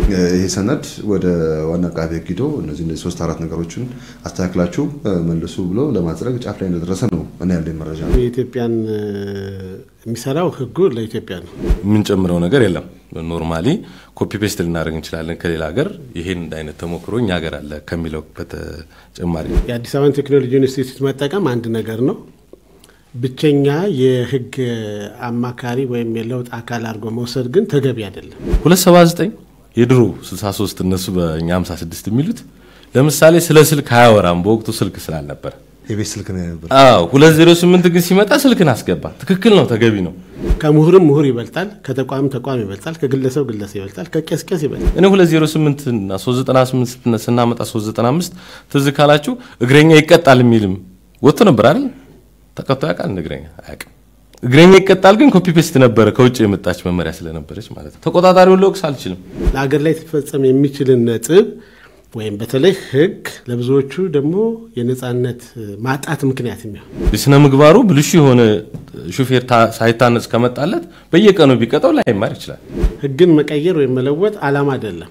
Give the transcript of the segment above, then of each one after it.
ይህ ሰነድ ወደ ዋና አቃቤ ሕግ ሂዶ እነዚህ እነዚህ ሶስት አራት ነገሮችን አስተካክላችሁ መልሱ ብሎ ለማጽደቅ ጫፍ ላይ እንደደረሰ ነው እኔ ያለኝ መረጃ ነው። የኢትዮጵያን የሚሰራው ህጉ ለኢትዮጵያ ነው። የምንጨምረው ነገር የለም። ኖርማሊ ኮፒ ፔስት ልናደርግ እንችላለን ከሌላ ሀገር ይሄን አይነት ተሞክሮ እኛ ሀገር አለ ከሚለው በተጨማሪ የአዲስ አበባን ቴክኖሎጂ ኢንስቲትዩት መጠቀም አንድ ነገር ነው። ብቸኛ የህግ አማካሪ ወይም የለውጥ አካል አድርጎ መውሰድ ግን ተገቢ አይደለም። 279 የድሮ 63 እነሱ በእኛ 56 የሚሉት ለምሳሌ ስለ ስልክ አያወራም። በወቅቱ ስልክ ስላልነበረ የቤት ስልክ ነው የነበር። አዎ 208 ግን ሲመጣ ስልክን አስገባ። ትክክል ነው፣ ተገቢ ነው። ከምሁርም ምሁር ይበልጣል፣ ከተቋም ተቋም ይበልጣል፣ ከግለሰብ ግለሰብ ይበልጣል፣ ከቄስ ቄስ ይበልጣል። እኔ 208 እና 398 ስናመጣ 395 ትዝ ካላችሁ እግረኛ ይቀጣል የሚልም ወጥቶ ነበር አይደል? ተቀጥቶ ያውቃል? እግረኛ አያውቅም። እግረኛ ይቀጣል ግን ኮፒ ፔስት ነበረ ከውጭ የመጣች መመሪያ ስለነበረች ማለት ነው። ተቆጣጣሪውን ልወቅስ አልችልም። ለሀገር ላይ ሊፈጸም የሚችልን ነጥብ ወይም በተለይ ህግ ለብዙዎቹ ደግሞ የነጻነት ማጣት ምክንያት የሚሆን የስነ ምግባሩ ብልሹ የሆነ ሹፌር ሳይታነጽ ከመጣለት በየቀኑ ቢቀጠው ላይማር ይችላል። ህግን መቀየር ወይም መለወጥ አላማ አይደለም።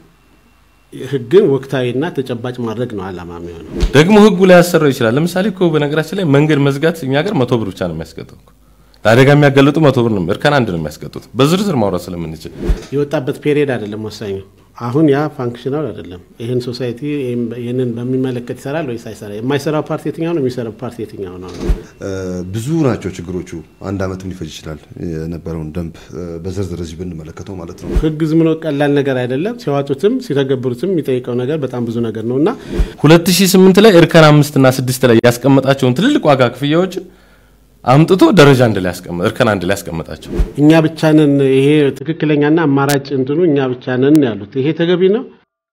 ህግን ወቅታዊና ተጨባጭ ማድረግ ነው አላማ የሚሆነው። ደግሞ ህጉ ላይ ያሰራው ይችላል። ለምሳሌ እኮ በነገራችን ላይ መንገድ መዝጋት እኛ ሀገር መቶ ብር ብቻ ነው የሚያስቀጠው። ለአደጋ የሚያጋልጡ መቶ ብር ነው፣ እርከን አንድ ነው የሚያስቀጡት። በዝርዝር ማውራት ስለምንችል የወጣበት ፔሪየድ አይደለም ወሳኙ። አሁን ያ ፋንክሽናል አይደለም። ይህን ሶሳይቲ ይህንን በሚመለከት ይሰራል ወይስ አይሰራ? የማይሰራው ፓርቲ የትኛው ነው? የሚሰራው ፓርቲ የትኛው ነው? ብዙ ናቸው ችግሮቹ። አንድ ዓመትም ሊፈጅ ይችላል የነበረውን ደንብ በዝርዝር እዚህ ብንመለከተው ማለት ነው። ህግ ዝም ብሎ ቀላል ነገር አይደለም። ሲያዋጡትም ሲተገብሩትም የሚጠይቀው ነገር በጣም ብዙ ነገር ነው እና 2008 ላይ እርከን አምስት እና ስድስት ላይ ያስቀመጣቸውን ትልልቅ ዋጋ ክፍያዎችን አምጥቶ ደረጃ አንድ ላይ ያስቀመጠ እርከን አንድ ላይ ያስቀመጣቸው እኛ ብቻ ነን ይሄ ትክክለኛና አማራጭ እንትኑ እኛ ብቻ ነን ያሉት ይሄ ተገቢ ነው።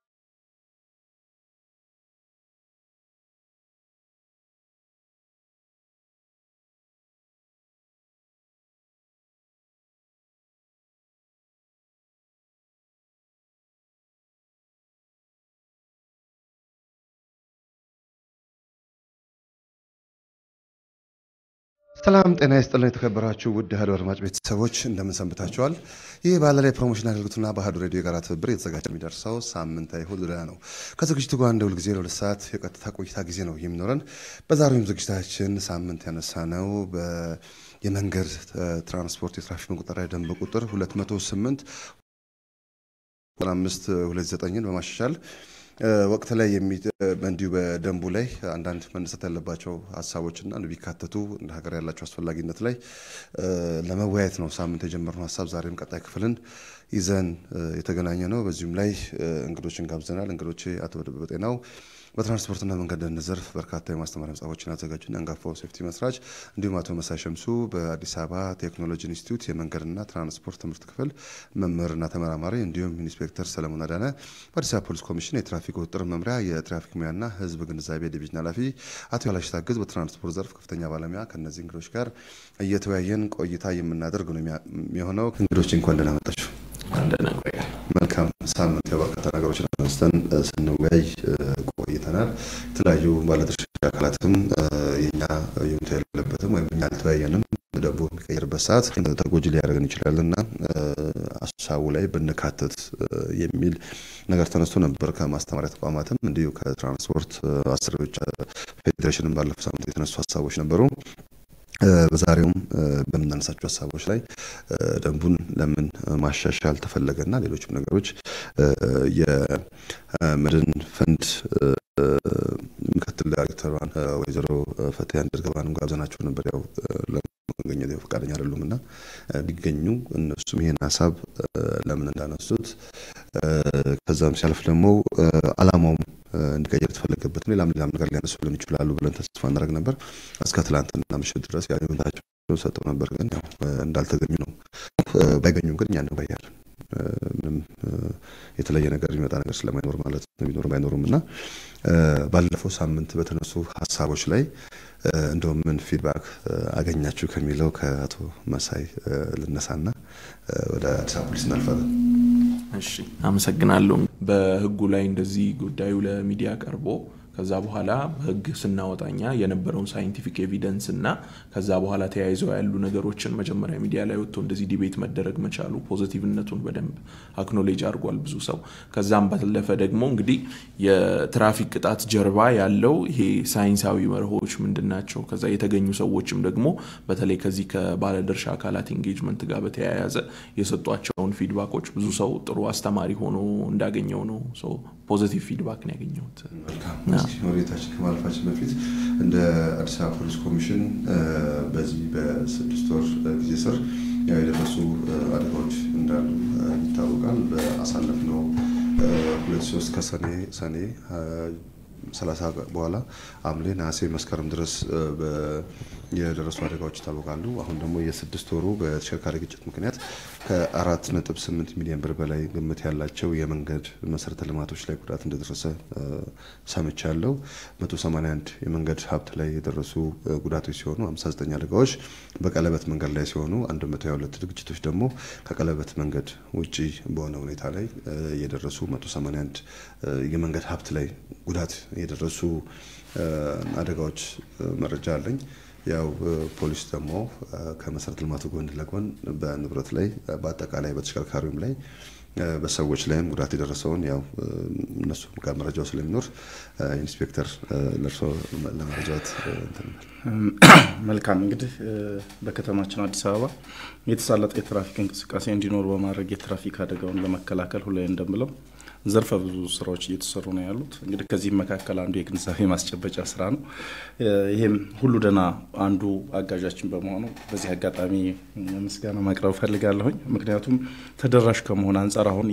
ሰላም ጤና ይስጥልን። የተከበራችሁ ውድ አሐዱ አድማጭ ቤተሰቦች እንደምን ሰንብታችኋል? ይህ ባለላይ ፕሮሞሽን አገልግሎትና በአሐዱ ሬዲዮ የጋራ ትብብር የተዘጋጀ የሚደርሰው ሳምንታዊ እሁድ ዕለት ነው። ከዝግጅቱ ጋር እንደ ሁልጊዜ ለሁለት ሰዓት የቀጥታ ቆይታ ጊዜ ነው የሚኖረን። በዛሬውም ዝግጅታችን ሳምንት ያነሳ ነው የመንገድ ትራንስፖርት የትራፊክ መቆጣጠሪያ ደንብ ቁጥር 208 5 29ን በማሻሻል ወቅት ላይ እንዲሁ በደንቡ ላይ አንዳንድ መነሳት ያለባቸው ሀሳቦችና ቢካተቱ እንደ ሀገር ያላቸው አስፈላጊነት ላይ ለመወያየት ነው ሳምንት የጀመርነው ሀሳብ። ዛሬም ቀጣይ ክፍልን ይዘን የተገናኘ ነው። በዚሁም ላይ እንግዶችን ጋብዘናል። እንግዶቼ አቶ ደበበ ጤናው በትራንስፖርትና መንገድ ደህንነት ዘርፍ በርካታ የማስተማሪያ መጽሐፎችን ያዘጋጁና አንጋፋው ሴፍቲ መስራች፣ እንዲሁም አቶ መሳይ ሸምሱ በአዲስ አበባ ቴክኖሎጂ ኢንስቲትዩት የመንገድና ትራንስፖርት ትምህርት ክፍል መምህርና ተመራማሪ፣ እንዲሁም ኢንስፔክተር ሰለሞን አዳነ በአዲስ አበባ ፖሊስ ኮሚሽን የትራፊክ ቁጥጥር መምሪያ የትራፊክ ሙያና ሕዝብ ግንዛቤ ዲቪዥን ኃላፊ፣ አቶ ያላሽ ታግዝ በትራንስፖርት ዘርፍ ከፍተኛ ባለሙያ። ከእነዚህ እንግዶች ጋር እየተወያየን ቆይታ የምናደርግ ነው የሚሆነው። እንግዶች እንኳን ደህና መጣችሁ። መልካም ሳምንት በርካታ ነገሮችን አንስተን ስንወያይ ቆይተናል። የተለያዩ ባለድርሻ አካላትም የኛ ይሁንታ የሌለበትም ወይም እኛ አልተወያየንም ደንቡ የሚቀየርበት ሰዓት ተጎጂ ሊያደርገን ይችላል እና ሀሳቡ ላይ ብንካተት የሚል ነገር ተነስቶ ነበር። ከማስተማሪያ ተቋማትም እንዲሁ ከትራንስፖርት አሰሪዎች ፌዴሬሽንም ባለፈው ሳምንት የተነሱ ሀሳቦች ነበሩ። በዛሬውም በምናነሳቸው ሀሳቦች ላይ ደንቡን ለምን ማሻሻል ተፈለገና ሌሎችም ነገሮች የመድን ፈንድ ምክትል ዳይሬክተሯን ወይዘሮ ፈትያ እንድርገባንም ጋብዘናቸው ነበር። ያው ለመገኘት ፈቃደኛ አይደሉም እና ቢገኙ እነሱም ይሄን ሀሳብ ለምን እንዳነሱት ከዛም ሲያልፍ ደግሞ አላማውም እንዲቀየር የተፈለገበት ሌላም ሌላም ነገር ሊያነሱልን ይችላሉ ብለን ተስፋ እናደርግ ነበር። እስከ ትላንትና ምሽት ድረስ ያዩንታቸው ሰጠው ነበር፣ ግን ያው እንዳልተገኙ ነው። ባይገኙም ግን እኛ እንወያያለን። ምንም የተለየ ነገር የሚመጣ ነገር ስለማይኖር ማለት ነው። ቢኖርም ባይኖሩም እና ባለፈው ሳምንት በተነሱ ሀሳቦች ላይ እንደውም ምን ፊድባክ አገኛችሁ ከሚለው ከአቶ መሳይ ልነሳና ወደ አዲስ አበባ ፖሊስ እናልፋለን። እሺ አመሰግናለሁ። በህጉ ላይ እንደዚህ ጉዳዩ ለሚዲያ ቀርቦ ከዛ በኋላ በህግ ስናወጣኛ የነበረውን ሳይንቲፊክ ኤቪደንስ እና ከዛ በኋላ ተያይዘው ያሉ ነገሮችን መጀመሪያ ሚዲያ ላይ ወጥቶ እንደዚህ ዲቤት መደረግ መቻሉ ፖዚቲቭነቱን በደንብ አክኖሌጅ አድርጓል ብዙ ሰው። ከዛም ባለፈ ደግሞ እንግዲህ የትራፊክ ቅጣት ጀርባ ያለው ይሄ ሳይንሳዊ መርሆች ምንድን ናቸው? ከዛ የተገኙ ሰዎችም ደግሞ በተለይ ከዚህ ከባለድርሻ አካላት ኢንጌጅመንት ጋር በተያያዘ የሰጧቸውን ፊድባኮች ብዙ ሰው ጥሩ አስተማሪ ሆኖ እንዳገኘው ነው ፖዚቲቭ ፊድባክ ነው ያገኘሁት። ወደታችን ከማለፋችን በፊት እንደ አዲስ አበባ ፖሊስ ኮሚሽን በዚህ በስድስት ወር ጊዜ ስር የደረሱ አደጋዎች እንዳሉ ይታወቃል። በአሳለፍነው ሁለት ሶስት ከሰኔ ሰኔ ሰላሳ በኋላ ሐምሌ፣ ነሐሴ፣ መስከረም ድረስ የደረሱ አደጋዎች ይታወቃሉ። አሁን ደግሞ የስድስት ወሩ በተሽከርካሪ ግጭት ምክንያት ከአራት ነጥብ ስምንት ሚሊዮን ብር በላይ ግምት ያላቸው የመንገድ መሰረተ ልማቶች ላይ ጉዳት እንደደረሰ ሰምቻለሁ። 181 የመንገድ ሀብት ላይ የደረሱ ጉዳቶች ሲሆኑ 59 አደጋዎች በቀለበት መንገድ ላይ ሲሆኑ 122 ግጭቶች ደግሞ ከቀለበት መንገድ ውጪ በሆነ ሁኔታ ላይ የደረሱ 181 የመንገድ ሀብት ላይ ጉዳት የደረሱ አደጋዎች መረጃ አለኝ። ያው ፖሊስ ደግሞ ከመሰረተ ልማቱ ጎን ለጎን በንብረት ላይ በአጠቃላይ በተሽከርካሪውም ላይ በሰዎች ላይም ጉዳት የደረሰውን ያው እነሱ ጋር መረጃው ስለሚኖር ኢንስፔክተር ለእርሶ ለመረጃት መልካም። እንግዲህ በከተማችን አዲስ አበባ የተሳለጠ የትራፊክ እንቅስቃሴ እንዲኖር በማድረግ የትራፊክ አደጋውን ለመከላከል ሁሌ እንደምለው ዘርፈ ብዙ ስራዎች እየተሰሩ ነው ያሉት። እንግዲህ ከዚህም መካከል አንዱ የግንዛቤ ማስጨበጫ ስራ ነው። ይህም ሁሉ ደህና አንዱ አጋዣችን በመሆኑ በዚህ አጋጣሚ ምስጋና ማቅረብ ፈልጋለሁኝ። ምክንያቱም ተደራሽ ከመሆን አንጻር አሁን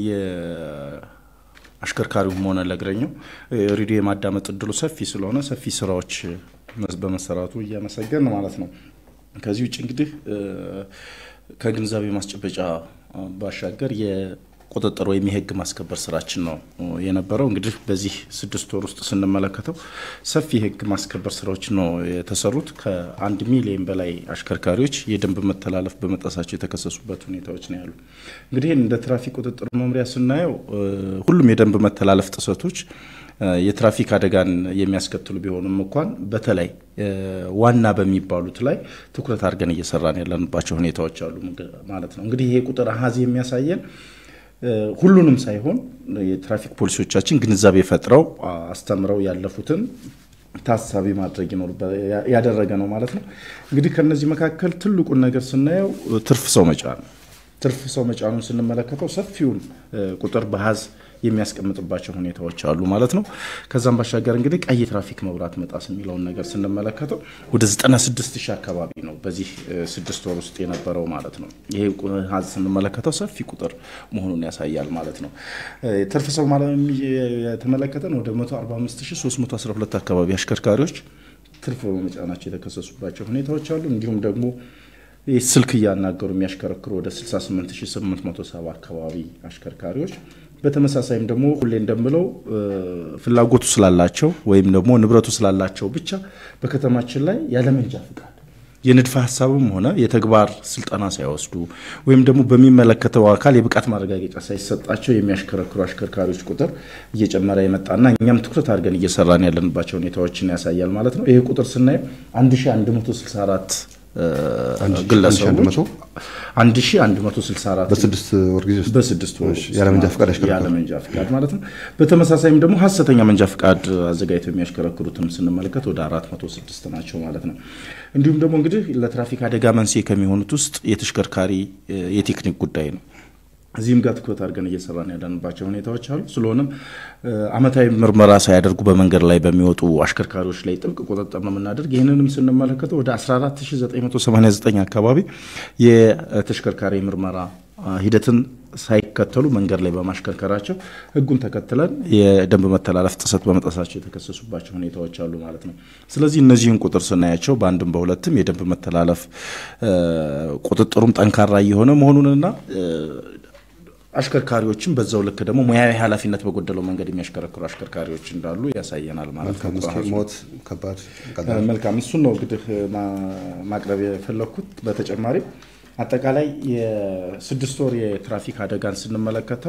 አሽከርካሪውም ሆነ ለእግረኛው ሬዲዮ የማዳመጥ እድሉ ሰፊ ስለሆነ ሰፊ ስራዎች በመሰራቱ እያመሰገን ማለት ነው። ከዚህ ውጭ እንግዲህ ከግንዛቤ ማስጨበጫ ባሻገር ቁጥጥር ወይም የህግ ማስከበር ስራችን ነው የነበረው። እንግዲህ በዚህ ስድስት ወር ውስጥ ስንመለከተው ሰፊ የህግ ማስከበር ስራዎች ነው የተሰሩት። ከአንድ ሚሊዮን በላይ አሽከርካሪዎች የደንብ መተላለፍ በመጣሳቸው የተከሰሱበት ሁኔታዎች ነው ያሉ። እንግዲህ እንደ ትራፊክ ቁጥጥር መምሪያ ስናየው ሁሉም የደንብ መተላለፍ ጥሰቶች የትራፊክ አደጋን የሚያስከትሉ ቢሆኑም እንኳን በተለይ ዋና በሚባሉት ላይ ትኩረት አድርገን እየሰራን ያለንባቸው ሁኔታዎች አሉ ማለት ነው። እንግዲህ ይሄ ቁጥር አሀዝ የሚያሳየን ሁሉንም ሳይሆን የትራፊክ ፖሊሶቻችን ግንዛቤ ፈጥረው አስተምረው ያለፉትን ታሳቢ ማድረግ ያደረገ ነው ማለት ነው። እንግዲህ ከነዚህ መካከል ትልቁን ነገር ስናየው ትርፍ ሰው መጫን ነው። ትርፍ ሰው መጫኑን ስንመለከተው ሰፊውን ቁጥር በሀዝ የሚያስቀምጥባቸው ሁኔታዎች አሉ ማለት ነው። ከዛም ባሻገር እንግዲህ ቀይ ትራፊክ መብራት መጣስ የሚለውን ነገር ስንመለከተው ወደ 96 ሺህ አካባቢ ነው በዚህ ስድስት ወር ውስጥ የነበረው ማለት ነው። ይሄ ሀዝ ስንመለከተው ሰፊ ቁጥር መሆኑን ያሳያል ማለት ነው። ትርፍ ሰው የተመለከተን ወደ 145312 አካባቢ አሽከርካሪዎች ትርፍ በመጫናቸው የተከሰሱባቸው ሁኔታዎች አሉ። እንዲሁም ደግሞ ስልክ እያናገሩ የሚያሽከረክሩ ወደ 68870 አካባቢ አሽከርካሪዎች በተመሳሳይም ደግሞ ሁሌ እንደምለው ፍላጎቱ ስላላቸው ወይም ደግሞ ንብረቱ ስላላቸው ብቻ በከተማችን ላይ ያለመንጃ ፍቃድ የንድፈ ሀሳብም ሆነ የተግባር ስልጠና ሳይወስዱ ወይም ደግሞ በሚመለከተው አካል የብቃት ማረጋገጫ ሳይሰጣቸው የሚያሽከረክሩ አሽከርካሪዎች ቁጥር እየጨመረ የመጣና እኛም ትኩረት አድርገን እየሰራን ያለንባቸው ሁኔታዎችን ያሳያል ማለት ነው። ይሄ ቁጥር ስናየው 1164 ግለሰቦች 1164 በስድስት ወር ጊዜ ውስጥ በስድስት ወር ውስጥ ያለ መንጃ ፈቃድ ያሽከረክራሉ። ያለ መንጃ ፈቃድ ማለት ነው። በተመሳሳይም ደግሞ ሀሰተኛ መንጃ ፈቃድ አዘጋጅተው የሚያሽከረክሩትን ስንመለከት ወደ 406 ናቸው ማለት ነው። እንዲሁም ደግሞ እንግዲህ ለትራፊክ አደጋ መንስኤ ከሚሆኑት ውስጥ የተሽከርካሪ የቴክኒክ ጉዳይ ነው። እዚህም ጋር ትኩረት አድርገን እየሰራን ያለንባቸው ሁኔታዎች አሉ። ስለሆነም ዓመታዊ ምርመራ ሳያደርጉ በመንገድ ላይ በሚወጡ አሽከርካሪዎች ላይ ጥብቅ ቁጥጥር ነው የምናደርግ። ይህንንም ስንመለከተው ወደ 14989 አካባቢ የተሽከርካሪ ምርመራ ሂደትን ሳይከተሉ መንገድ ላይ በማሽከርከራቸው ሕጉን ተከትለን የደንብ መተላለፍ ጥሰት በመጣሳቸው የተከሰሱባቸው ሁኔታዎች አሉ ማለት ነው። ስለዚህ እነዚህን ቁጥር ስናያቸው በአንድም በሁለትም የደንብ መተላለፍ ቁጥጥሩም ጠንካራ እየሆነ መሆኑንና አሽከርካሪዎችም በዛው ልክ ደግሞ ሙያዊ ኃላፊነት በጎደለው መንገድ የሚያሽከረክሩ አሽከርካሪዎች እንዳሉ ያሳየናል ማለት ነው። እስኪ ሞት ከባድ ቀላል መልካም እሱን ነው እንግዲህ ማቅረብ የፈለግኩት። በተጨማሪ አጠቃላይ የስድስት ወር የትራፊክ አደጋን ስንመለከተው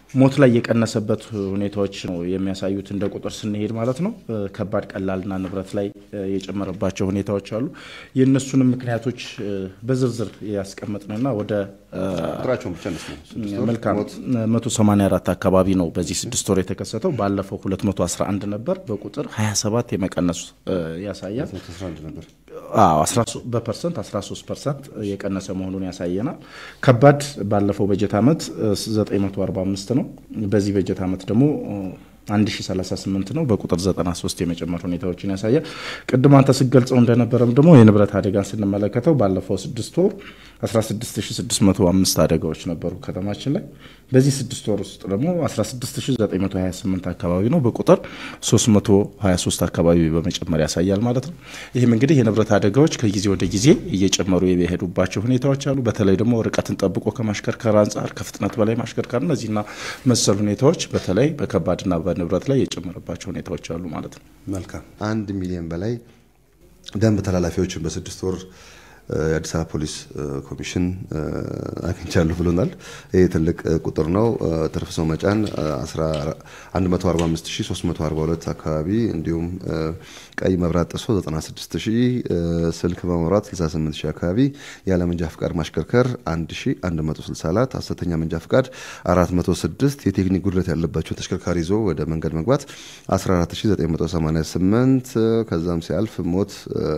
ሞት ላይ የቀነሰበት ሁኔታዎች ነው የሚያሳዩት እንደ ቁጥር ስንሄድ ማለት ነው። ከባድ ቀላልና ንብረት ላይ የጨመረባቸው ሁኔታዎች አሉ። የእነሱንም ምክንያቶች በዝርዝር ያስቀመጥንና ወደ ቁጥራቸውን ብቻ ነው መልካም 184 አካባቢ ነው በዚህ ስድስት ወር የተከሰተው። ባለፈው 211 ነበር። በቁጥር 27 የመቀነሱ ያሳያል። ነበር በፐርሰንት 13 ፐርሰንት የቀነሰ መሆኑን ያሳየናል። ከባድ ባለፈው በጀት ዓመት 945 ነው። በዚህ በጀት ዓመት ደግሞ 1038 ነው። በቁጥር 93 የመጨመር ሁኔታዎችን ያሳያል። ቅድም አንተ ስገልጸው እንደነበረም ደግሞ የንብረት አደጋን ስንመለከተው ባለፈው ስድስት ወር 16605 አደጋዎች ነበሩ ከተማችን ላይ። በዚህ ስድስት ወር ውስጥ ደግሞ 16928 አካባቢ ነው። በቁጥር 323 አካባቢ በመጨመር ያሳያል ማለት ነው። ይህም እንግዲህ የንብረት አደጋዎች ከጊዜ ወደ ጊዜ እየጨመሩ የሄዱባቸው ሁኔታዎች አሉ። በተለይ ደግሞ ርቀትን ጠብቆ ከማሽከርከር አንጻር ከፍጥነት በላይ ማሽከርከር እነዚህና መሰል ሁኔታዎች በተለይ በከባድና በንብረት ላይ የጨመረባቸው ሁኔታዎች አሉ ማለት ነው። መልካም አንድ ሚሊዮን በላይ ደንብ ተላላፊዎችን በስድስት ወር የአዲስ አበባ ፖሊስ ኮሚሽን አግኝቻለሁ ብሎናል። ይህ ትልቅ ቁጥር ነው። ትርፍ ሰው መጫን 145342 አካባቢ እንዲሁም ቀይ መብራት ጥሶ 96000፣ ስልክ በመብራት 68000 አካባቢ፣ ያለ መንጃ ፍቃድ ማሽከርከር 1164፣ ሐሰተኛ መንጃ ፍቃድ 406፣ የቴክኒክ ጉድለት ያለባቸው ተሽከርካሪ ይዞ ወደ መንገድ መግባት 14988፣ ከዛም ሲያልፍ ሞት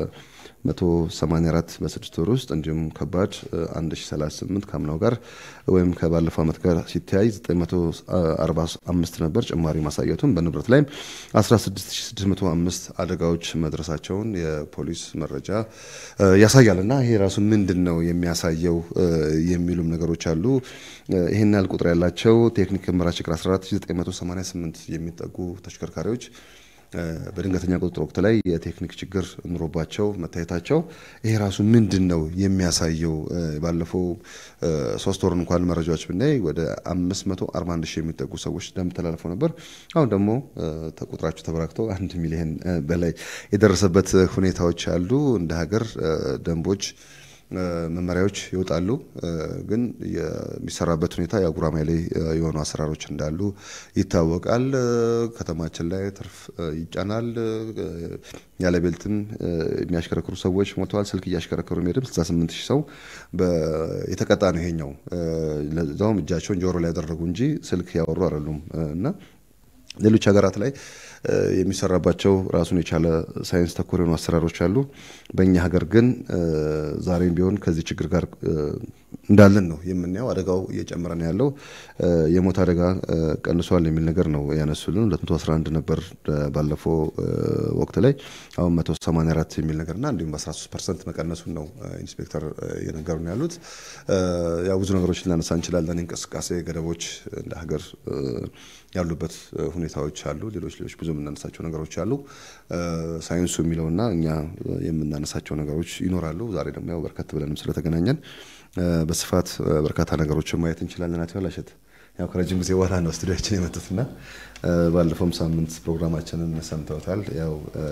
184 በስድስት ወር ውስጥ እንዲሁም ከባድ 1038 ከአምናው ጋር ወይም ከባለፈው ዓመት ጋር ሲተያይ 945 ነበር። ጭማሪ ማሳየቱን በንብረት ላይም 16605 አደጋዎች መድረሳቸውን የፖሊስ መረጃ ያሳያል። እና ይሄ ራሱ ምንድን ነው የሚያሳየው የሚሉም ነገሮች አሉ። ይህን ያህል ቁጥር ያላቸው ቴክኒክ ምርመራ ችግር 14988 የሚጠጉ ተሽከርካሪዎች በድንገተኛ ቁጥጥር ወቅት ላይ የቴክኒክ ችግር ኑሮባቸው መታየታቸው ይሄ ራሱ ምንድን ነው የሚያሳየው? ባለፈው ሶስት ወር እንኳን መረጃዎች ብናይ ወደ 541 ሺህ የሚጠጉ ሰዎች ደንብ ተላልፈው ነበር። አሁን ደግሞ ቁጥራቸው ተበራክተው አንድ ሚሊዮን በላይ የደረሰበት ሁኔታዎች አሉ። እንደ ሀገር ደንቦች መመሪያዎች ይወጣሉ። ግን የሚሰራበት ሁኔታ የጉራማይሌ የሆኑ አሰራሮች እንዳሉ ይታወቃል። ከተማችን ላይ ትርፍ ይጫናል። ያለ ቤልትም የሚያሽከረክሩ ሰዎች ሞተዋል። ስልክ እያሽከረከሩ የሚሄድም 68 ሺህ ሰው የተቀጣ ነው። ይሄኛው ለዛውም እጃቸውን ጆሮ ላይ ያደረጉ እንጂ ስልክ ያወሩ አይደሉም እና ሌሎች ሀገራት ላይ የሚሰራባቸው ራሱን የቻለ ሳይንስ ተኮር የሆኑ አሰራሮች አሉ። በእኛ ሀገር ግን ዛሬም ቢሆን ከዚህ ችግር ጋር እንዳለን ነው የምናየው። አደጋው እየጨመረ ነው ያለው። የሞት አደጋ ቀንሷል የሚል ነገር ነው ያነሱልን። 211 ነበር ባለፈው ወቅት ላይ አሁን 184 የሚል ነገርና እንዲሁም በ13 ፐርሰንት መቀነሱን ነው ኢንስፔክተር እየነገሩ ነው ያሉት። ያው ብዙ ነገሮች ልናነሳ እንችላለን። እንቅስቃሴ ገደቦች እንደ ሀገር ያሉበት ሁኔታዎች አሉ። ሌሎች ሌሎች ብዙ የምናነሳቸው ነገሮች አሉ። ሳይንሱ የሚለውና እኛ የምናነሳቸው ነገሮች ይኖራሉ። ዛሬ ደግሞ ያው በርከት ብለንም ስለተገናኘን በስፋት በርካታ ነገሮችን ማየት እንችላለን። አቶ ያላሸት ያው ከረጅም ጊዜ በኋላ ነው ስቱዲያችን የመጡትና ባለፈውም ሳምንት ፕሮግራማችንን ሰምተውታል። ያው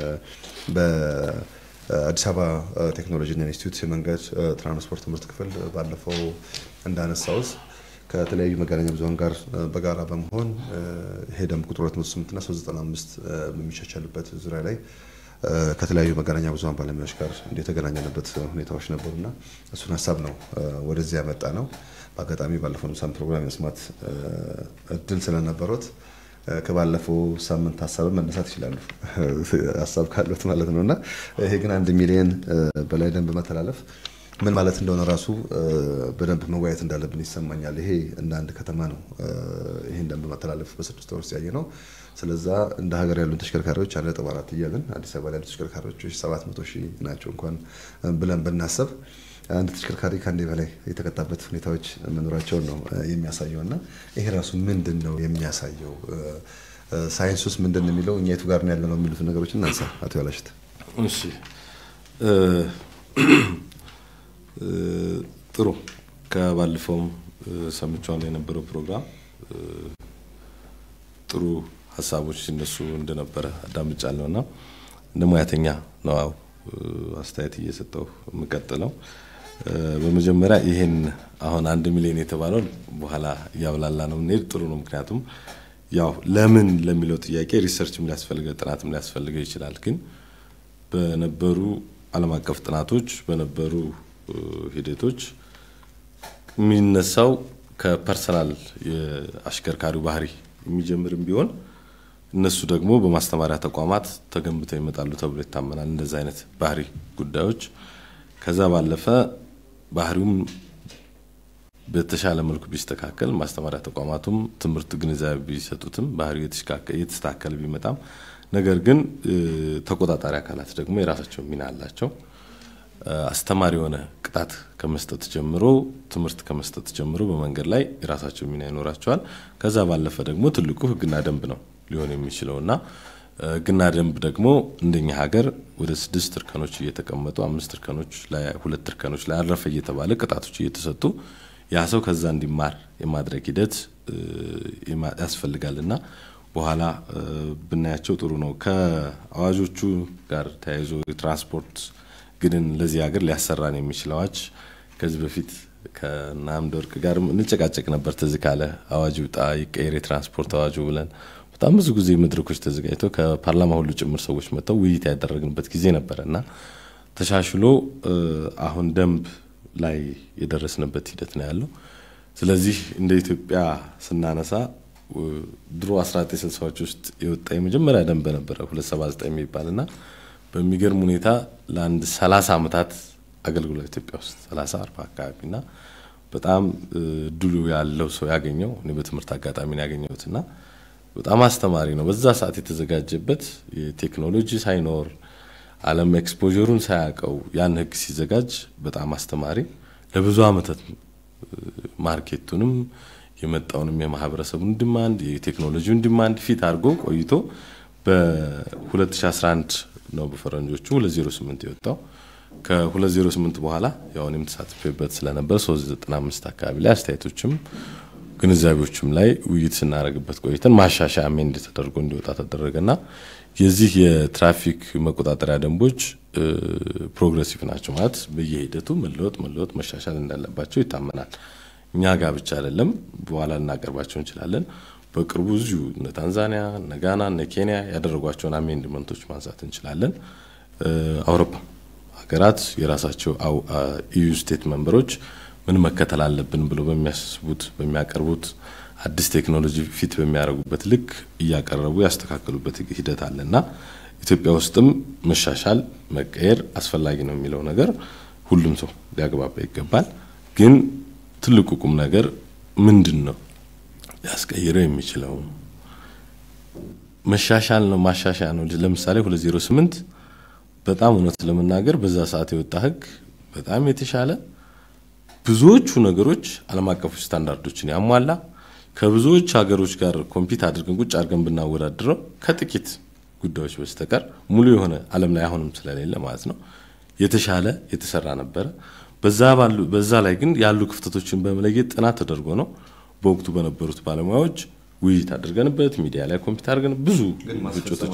በአዲስ አበባ ቴክኖሎጂና ኢንስቲትዩት የመንገድ ትራንስፖርት ትምህርት ክፍል ባለፈው እንዳነሳውት ከተለያዩ መገናኛ ብዙኃን ጋር በጋራ በመሆን ይሄ ደንብ ቁጥር 208 እና 395 በሚሻሻልበት ዙሪያ ላይ ከተለያዩ መገናኛ ብዙኃን ባለሙያዎች ጋር የተገናኘንበት ሁኔታዎች ነበሩና እሱን ሀሳብ ነው ወደዚህ ያመጣ ነው። በአጋጣሚ ባለፈው ሳምንት ፕሮግራም የመስማት እድል ስለነበሩት ከባለፈው ሳምንት ሀሳብ መነሳት ይችላሉ፣ ሀሳብ ካሉት ማለት ነው እና ይሄ ግን አንድ ሚሊዮን በላይ ደንብ መተላለፍ ምን ማለት እንደሆነ ራሱ በደንብ መወያየት እንዳለብን ይሰማኛል። ይሄ እንደ አንድ ከተማ ነው ይህን ደንብ መተላለፍ በስድስት ወር ውስጥ ያየ ነው። ስለዛ እንደ ሀገር ያሉን ተሽከርካሪዎች አንድ ነጥብ አራት እያልን አዲስ አበባ ላይ ያሉ ተሽከርካሪዎች ሰባት መቶ ሺህ ናቸው እንኳን ብለን ብናሰብ አንድ ተሽከርካሪ ከአንዴ በላይ የተቀጣበት ሁኔታዎች መኖራቸውን ነው የሚያሳየው እና ይሄ ራሱ ምንድን ነው የሚያሳየው? ሳይንስ ውስጥ ምንድን ነው የሚለው እኛ የቱ ጋር ነው ያለ ነው የሚሉት ነገሮች እናንሳ። አቶ ያላሽት እሺ ጥሩ ከባለፈውም ሰምቼዋለሁ የነበረው ፕሮግራም ጥሩ ሀሳቦች ሲነሱ እንደነበረ አዳምጫለሁ እና እንደ ሙያተኛ ነው አስተያየት እየሰጠው የምቀጥለው በመጀመሪያ ይሄን አሁን አንድ ሚሊዮን የተባለውን በኋላ እያብላላ ነው የምንሄድ ጥሩ ነው። ምክንያቱም ያው ለምን ለሚለው ጥያቄ ሪሰርችም ሊያስፈልገው ጥናትም ሊያስፈልገው ይችላል። ግን በነበሩ ዓለም አቀፍ ጥናቶች በነበሩ ሂደቶች የሚነሳው ከፐርሰናል የአሽከርካሪው ባህሪ የሚጀምርም ቢሆን እነሱ ደግሞ በማስተማሪያ ተቋማት ተገንብተው ይመጣሉ ተብሎ ይታመናል። እንደዚህ አይነት ባህሪ ጉዳዮች ከዛ ባለፈ ባህሪውም በተሻለ መልኩ ቢስተካከል ማስተማሪያ ተቋማቱም ትምህርት ግንዛቤ ቢሰጡትም ባህሪው የተስተካከለ ቢመጣም ነገር ግን ተቆጣጣሪ አካላት ደግሞ የራሳቸው ሚና አላቸው። አስተማሪ የሆነ ቅጣት ከመስጠት ጀምሮ ትምህርት ከመስጠት ጀምሮ በመንገድ ላይ የራሳቸው ሚና ይኖራቸዋል። ከዛ ባለፈ ደግሞ ትልቁ ሕግና ደንብ ነው ሊሆን የሚችለው እና ሕግና ደንብ ደግሞ እንደኛ ሀገር ወደ ስድስት እርከኖች እየተቀመጡ አምስት እርከኖች ላይ ሁለት እርከኖች ላይ አረፈ እየተባለ ቅጣቶች እየተሰጡ ያ ሰው ከዛ እንዲማር የማድረግ ሂደት ያስፈልጋል እና በኋላ ብናያቸው ጥሩ ነው። ከአዋጆቹ ጋር ተያይዞ የትራንስፖርት ግንን ለዚህ ሀገር ሊያሰራን የሚችል አዋጅ ከዚህ በፊት ከአምደ ወርቅ ጋር እንጨቃጨቅ ነበር። ትዝ ካለ አዋጅ ውጣ ይቀየር የትራንስፖርት አዋጁ ብለን በጣም ብዙ ጊዜ መድረኮች ተዘጋጅተው ከፓርላማ ሁሉ ጭምር ሰዎች መጥተው ውይይት ያደረግንበት ጊዜ ነበረ እና ተሻሽሎ አሁን ደንብ ላይ የደረስንበት ሂደት ነው ያለው። ስለዚህ እንደ ኢትዮጵያ ስናነሳ ድሮ 1960ዎች ውስጥ የወጣ የመጀመሪያ ደንብ ነበረ 279 የሚባል እና በሚገርም ሁኔታ ለአንድ 30 ዓመታት አገልግሏል ኢትዮጵያ ውስጥ 30 40 አካባቢ እና በጣም ድሉ ያለው ሰው ያገኘው እኔ በትምህርት አጋጣሚ ነው ያገኘሁት እና በጣም አስተማሪ ነው። በዛ ሰዓት የተዘጋጀበት የቴክኖሎጂ ሳይኖር ዓለም ኤክስፖሩን ሳያውቀው ያን ህግ ሲዘጋጅ በጣም አስተማሪ ለብዙ ዓመታት ማርኬቱንም የመጣውንም የማህበረሰቡን ዲማንድ የቴክኖሎጂውን ዲማንድ ፊት አድርጎ ቆይቶ በ2011 ነው በፈረንጆቹ 208 የወጣው። ከ208 በኋላ ያው እኔም ተሳትፌበት ስለነበር 395 አካባቢ ላይ አስተያየቶችም ግንዛቤዎችም ላይ ውይይት ስናደርግበት ቆይተን ማሻሻያ አሜንድ ተደርጎ እንዲወጣ ተደረገና የዚህ የትራፊክ መቆጣጠሪያ ደንቦች ፕሮግሬሲቭ ናቸው ማለት በየሂደቱ መለወጥ መለወጥ መሻሻል እንዳለባቸው ይታመናል። እኛ ጋር ብቻ አይደለም፣ በኋላ ልናቀርባቸው እንችላለን። በቅርቡ እዚሁ እነ ታንዛኒያ፣ እነ ጋና፣ እነ ኬንያ ያደረጓቸውን አሜንድመንቶች ማንሳት እንችላለን። አውሮፓ ሀገራት የራሳቸው ኢዩ ስቴት መንበሮች ምን መከተል አለብን ብለው በሚያስቡት በሚያቀርቡት አዲስ ቴክኖሎጂ ፊት በሚያደርጉበት ልክ እያቀረቡ ያስተካከሉበት ሂደት አለ እና ኢትዮጵያ ውስጥም መሻሻል መቀየር አስፈላጊ ነው የሚለው ነገር ሁሉም ሰው ሊያግባባ ይገባል። ግን ትልቁ ቁም ነገር ምንድን ነው ሊያስቀይረው የሚችለው መሻሻል ነው ማሻሻያ ነው። ለምሳሌ 208 በጣም እውነት ለመናገር በዛ ሰዓት የወጣ ህግ በጣም የተሻለ ብዙዎቹ ነገሮች ዓለም አቀፍ ስታንዳርዶችን ያሟላ ከብዙዎች ሀገሮች ጋር ኮምፒት አድርገን ቁጭ አድርገን ብናወዳድረው ከጥቂት ጉዳዮች በስተቀር ሙሉ የሆነ ዓለም ላይ አሁንም ስለሌለ ማለት ነው የተሻለ የተሰራ ነበረ። በዛ ላይ ግን ያሉ ክፍተቶችን በመለየት ጥናት ተደርጎ ነው በወቅቱ በነበሩት ባለሙያዎች ውይይት አድርገንበት ሚዲያ ላይ ኮምፒት አድርገን ብዙ ግጭቶች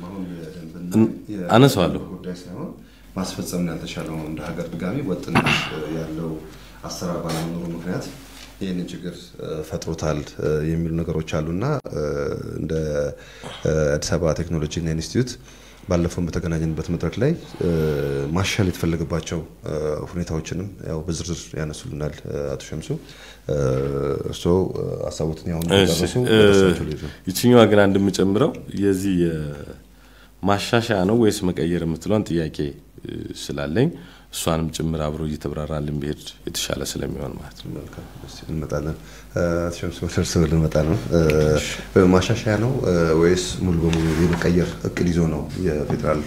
አነሳዋለሁ። ማስፈጸም ያልተቻለው እንደ ሀገር ድጋሚ ወጥነት ያለው አሰራር ባለመኖሩ ምክንያት ይህንን ችግር ፈጥሮታል የሚሉ ነገሮች አሉና እንደ አዲስ አበባ ቴክኖሎጂና ኢንስቲትዩት ባለፈው በተገናኘንበት መድረክ ላይ ማሻል የተፈለገባቸው ሁኔታዎችንም ያው በዝርዝር ያነሱልናል አቶ ሸምሱ። እርስዎ ሀሳቦትን ያሁን ደረሱ። ይችኛዋ ግን አንድ የምጨምረው የዚህ ማሻሻያ ነው ወይስ መቀየር የምትለውን ጥያቄ ስላለኝ እሷንም ጭምር አብሮ እየተብራራልን ቢሄድ የተሻለ ስለሚሆን ማለት ነው። እንመጣለን። ሸምስ ወደ እርስዎ ልንመጣ ነው። ማሻሻያ ነው ወይስ ሙሉ በሙሉ የመቀየር እቅድ ይዞ ነው የፌዴራል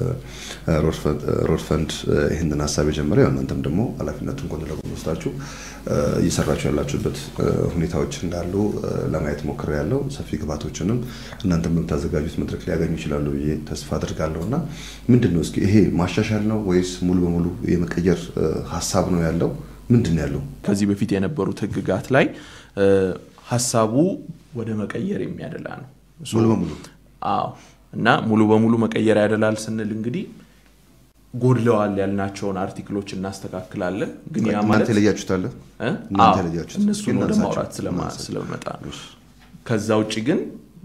ሮድ ፈንድ ይህንን ሀሳብ የጀመረ? ያው እናንተም ደግሞ ኃላፊነቱን ጎን ለጎን ወስዳችሁ እየሰራችሁ ያላችሁበት ሁኔታዎች እንዳሉ ለማየት ሞክሬ ያለው ሰፊ ግባቶችንም እናንተ በምታዘጋጁት መድረክ ሊያገኙ ይችላሉ ብዬ ተስፋ አድርጋለሁ። እና ምንድን ነው እስኪ ይሄ ማሻሻል ነው ወይስ ሙሉ በሙሉ የመቀየር ሀሳብ ነው ያለው? ምንድን ያለው? ከዚህ በፊት የነበሩት ህግጋት ላይ ሀሳቡ ወደ መቀየር የሚያደላ ነው ሙሉ በሙሉ አዎ። እና ሙሉ በሙሉ መቀየር ያደላል ስንል እንግዲህ ጎድለዋል ያልናቸውን አርቲክሎች እናስተካክላለን። ግን ያ እናንተ ማለት የለያችሁታለ እ? እናንተ አዎ፣ የለያችሁት እነሱን ወደ እናንሳቸው። ማውራት ስለማ- እናንሳቸው። ስለመጣ ነው። ከዛ ውጭ ግን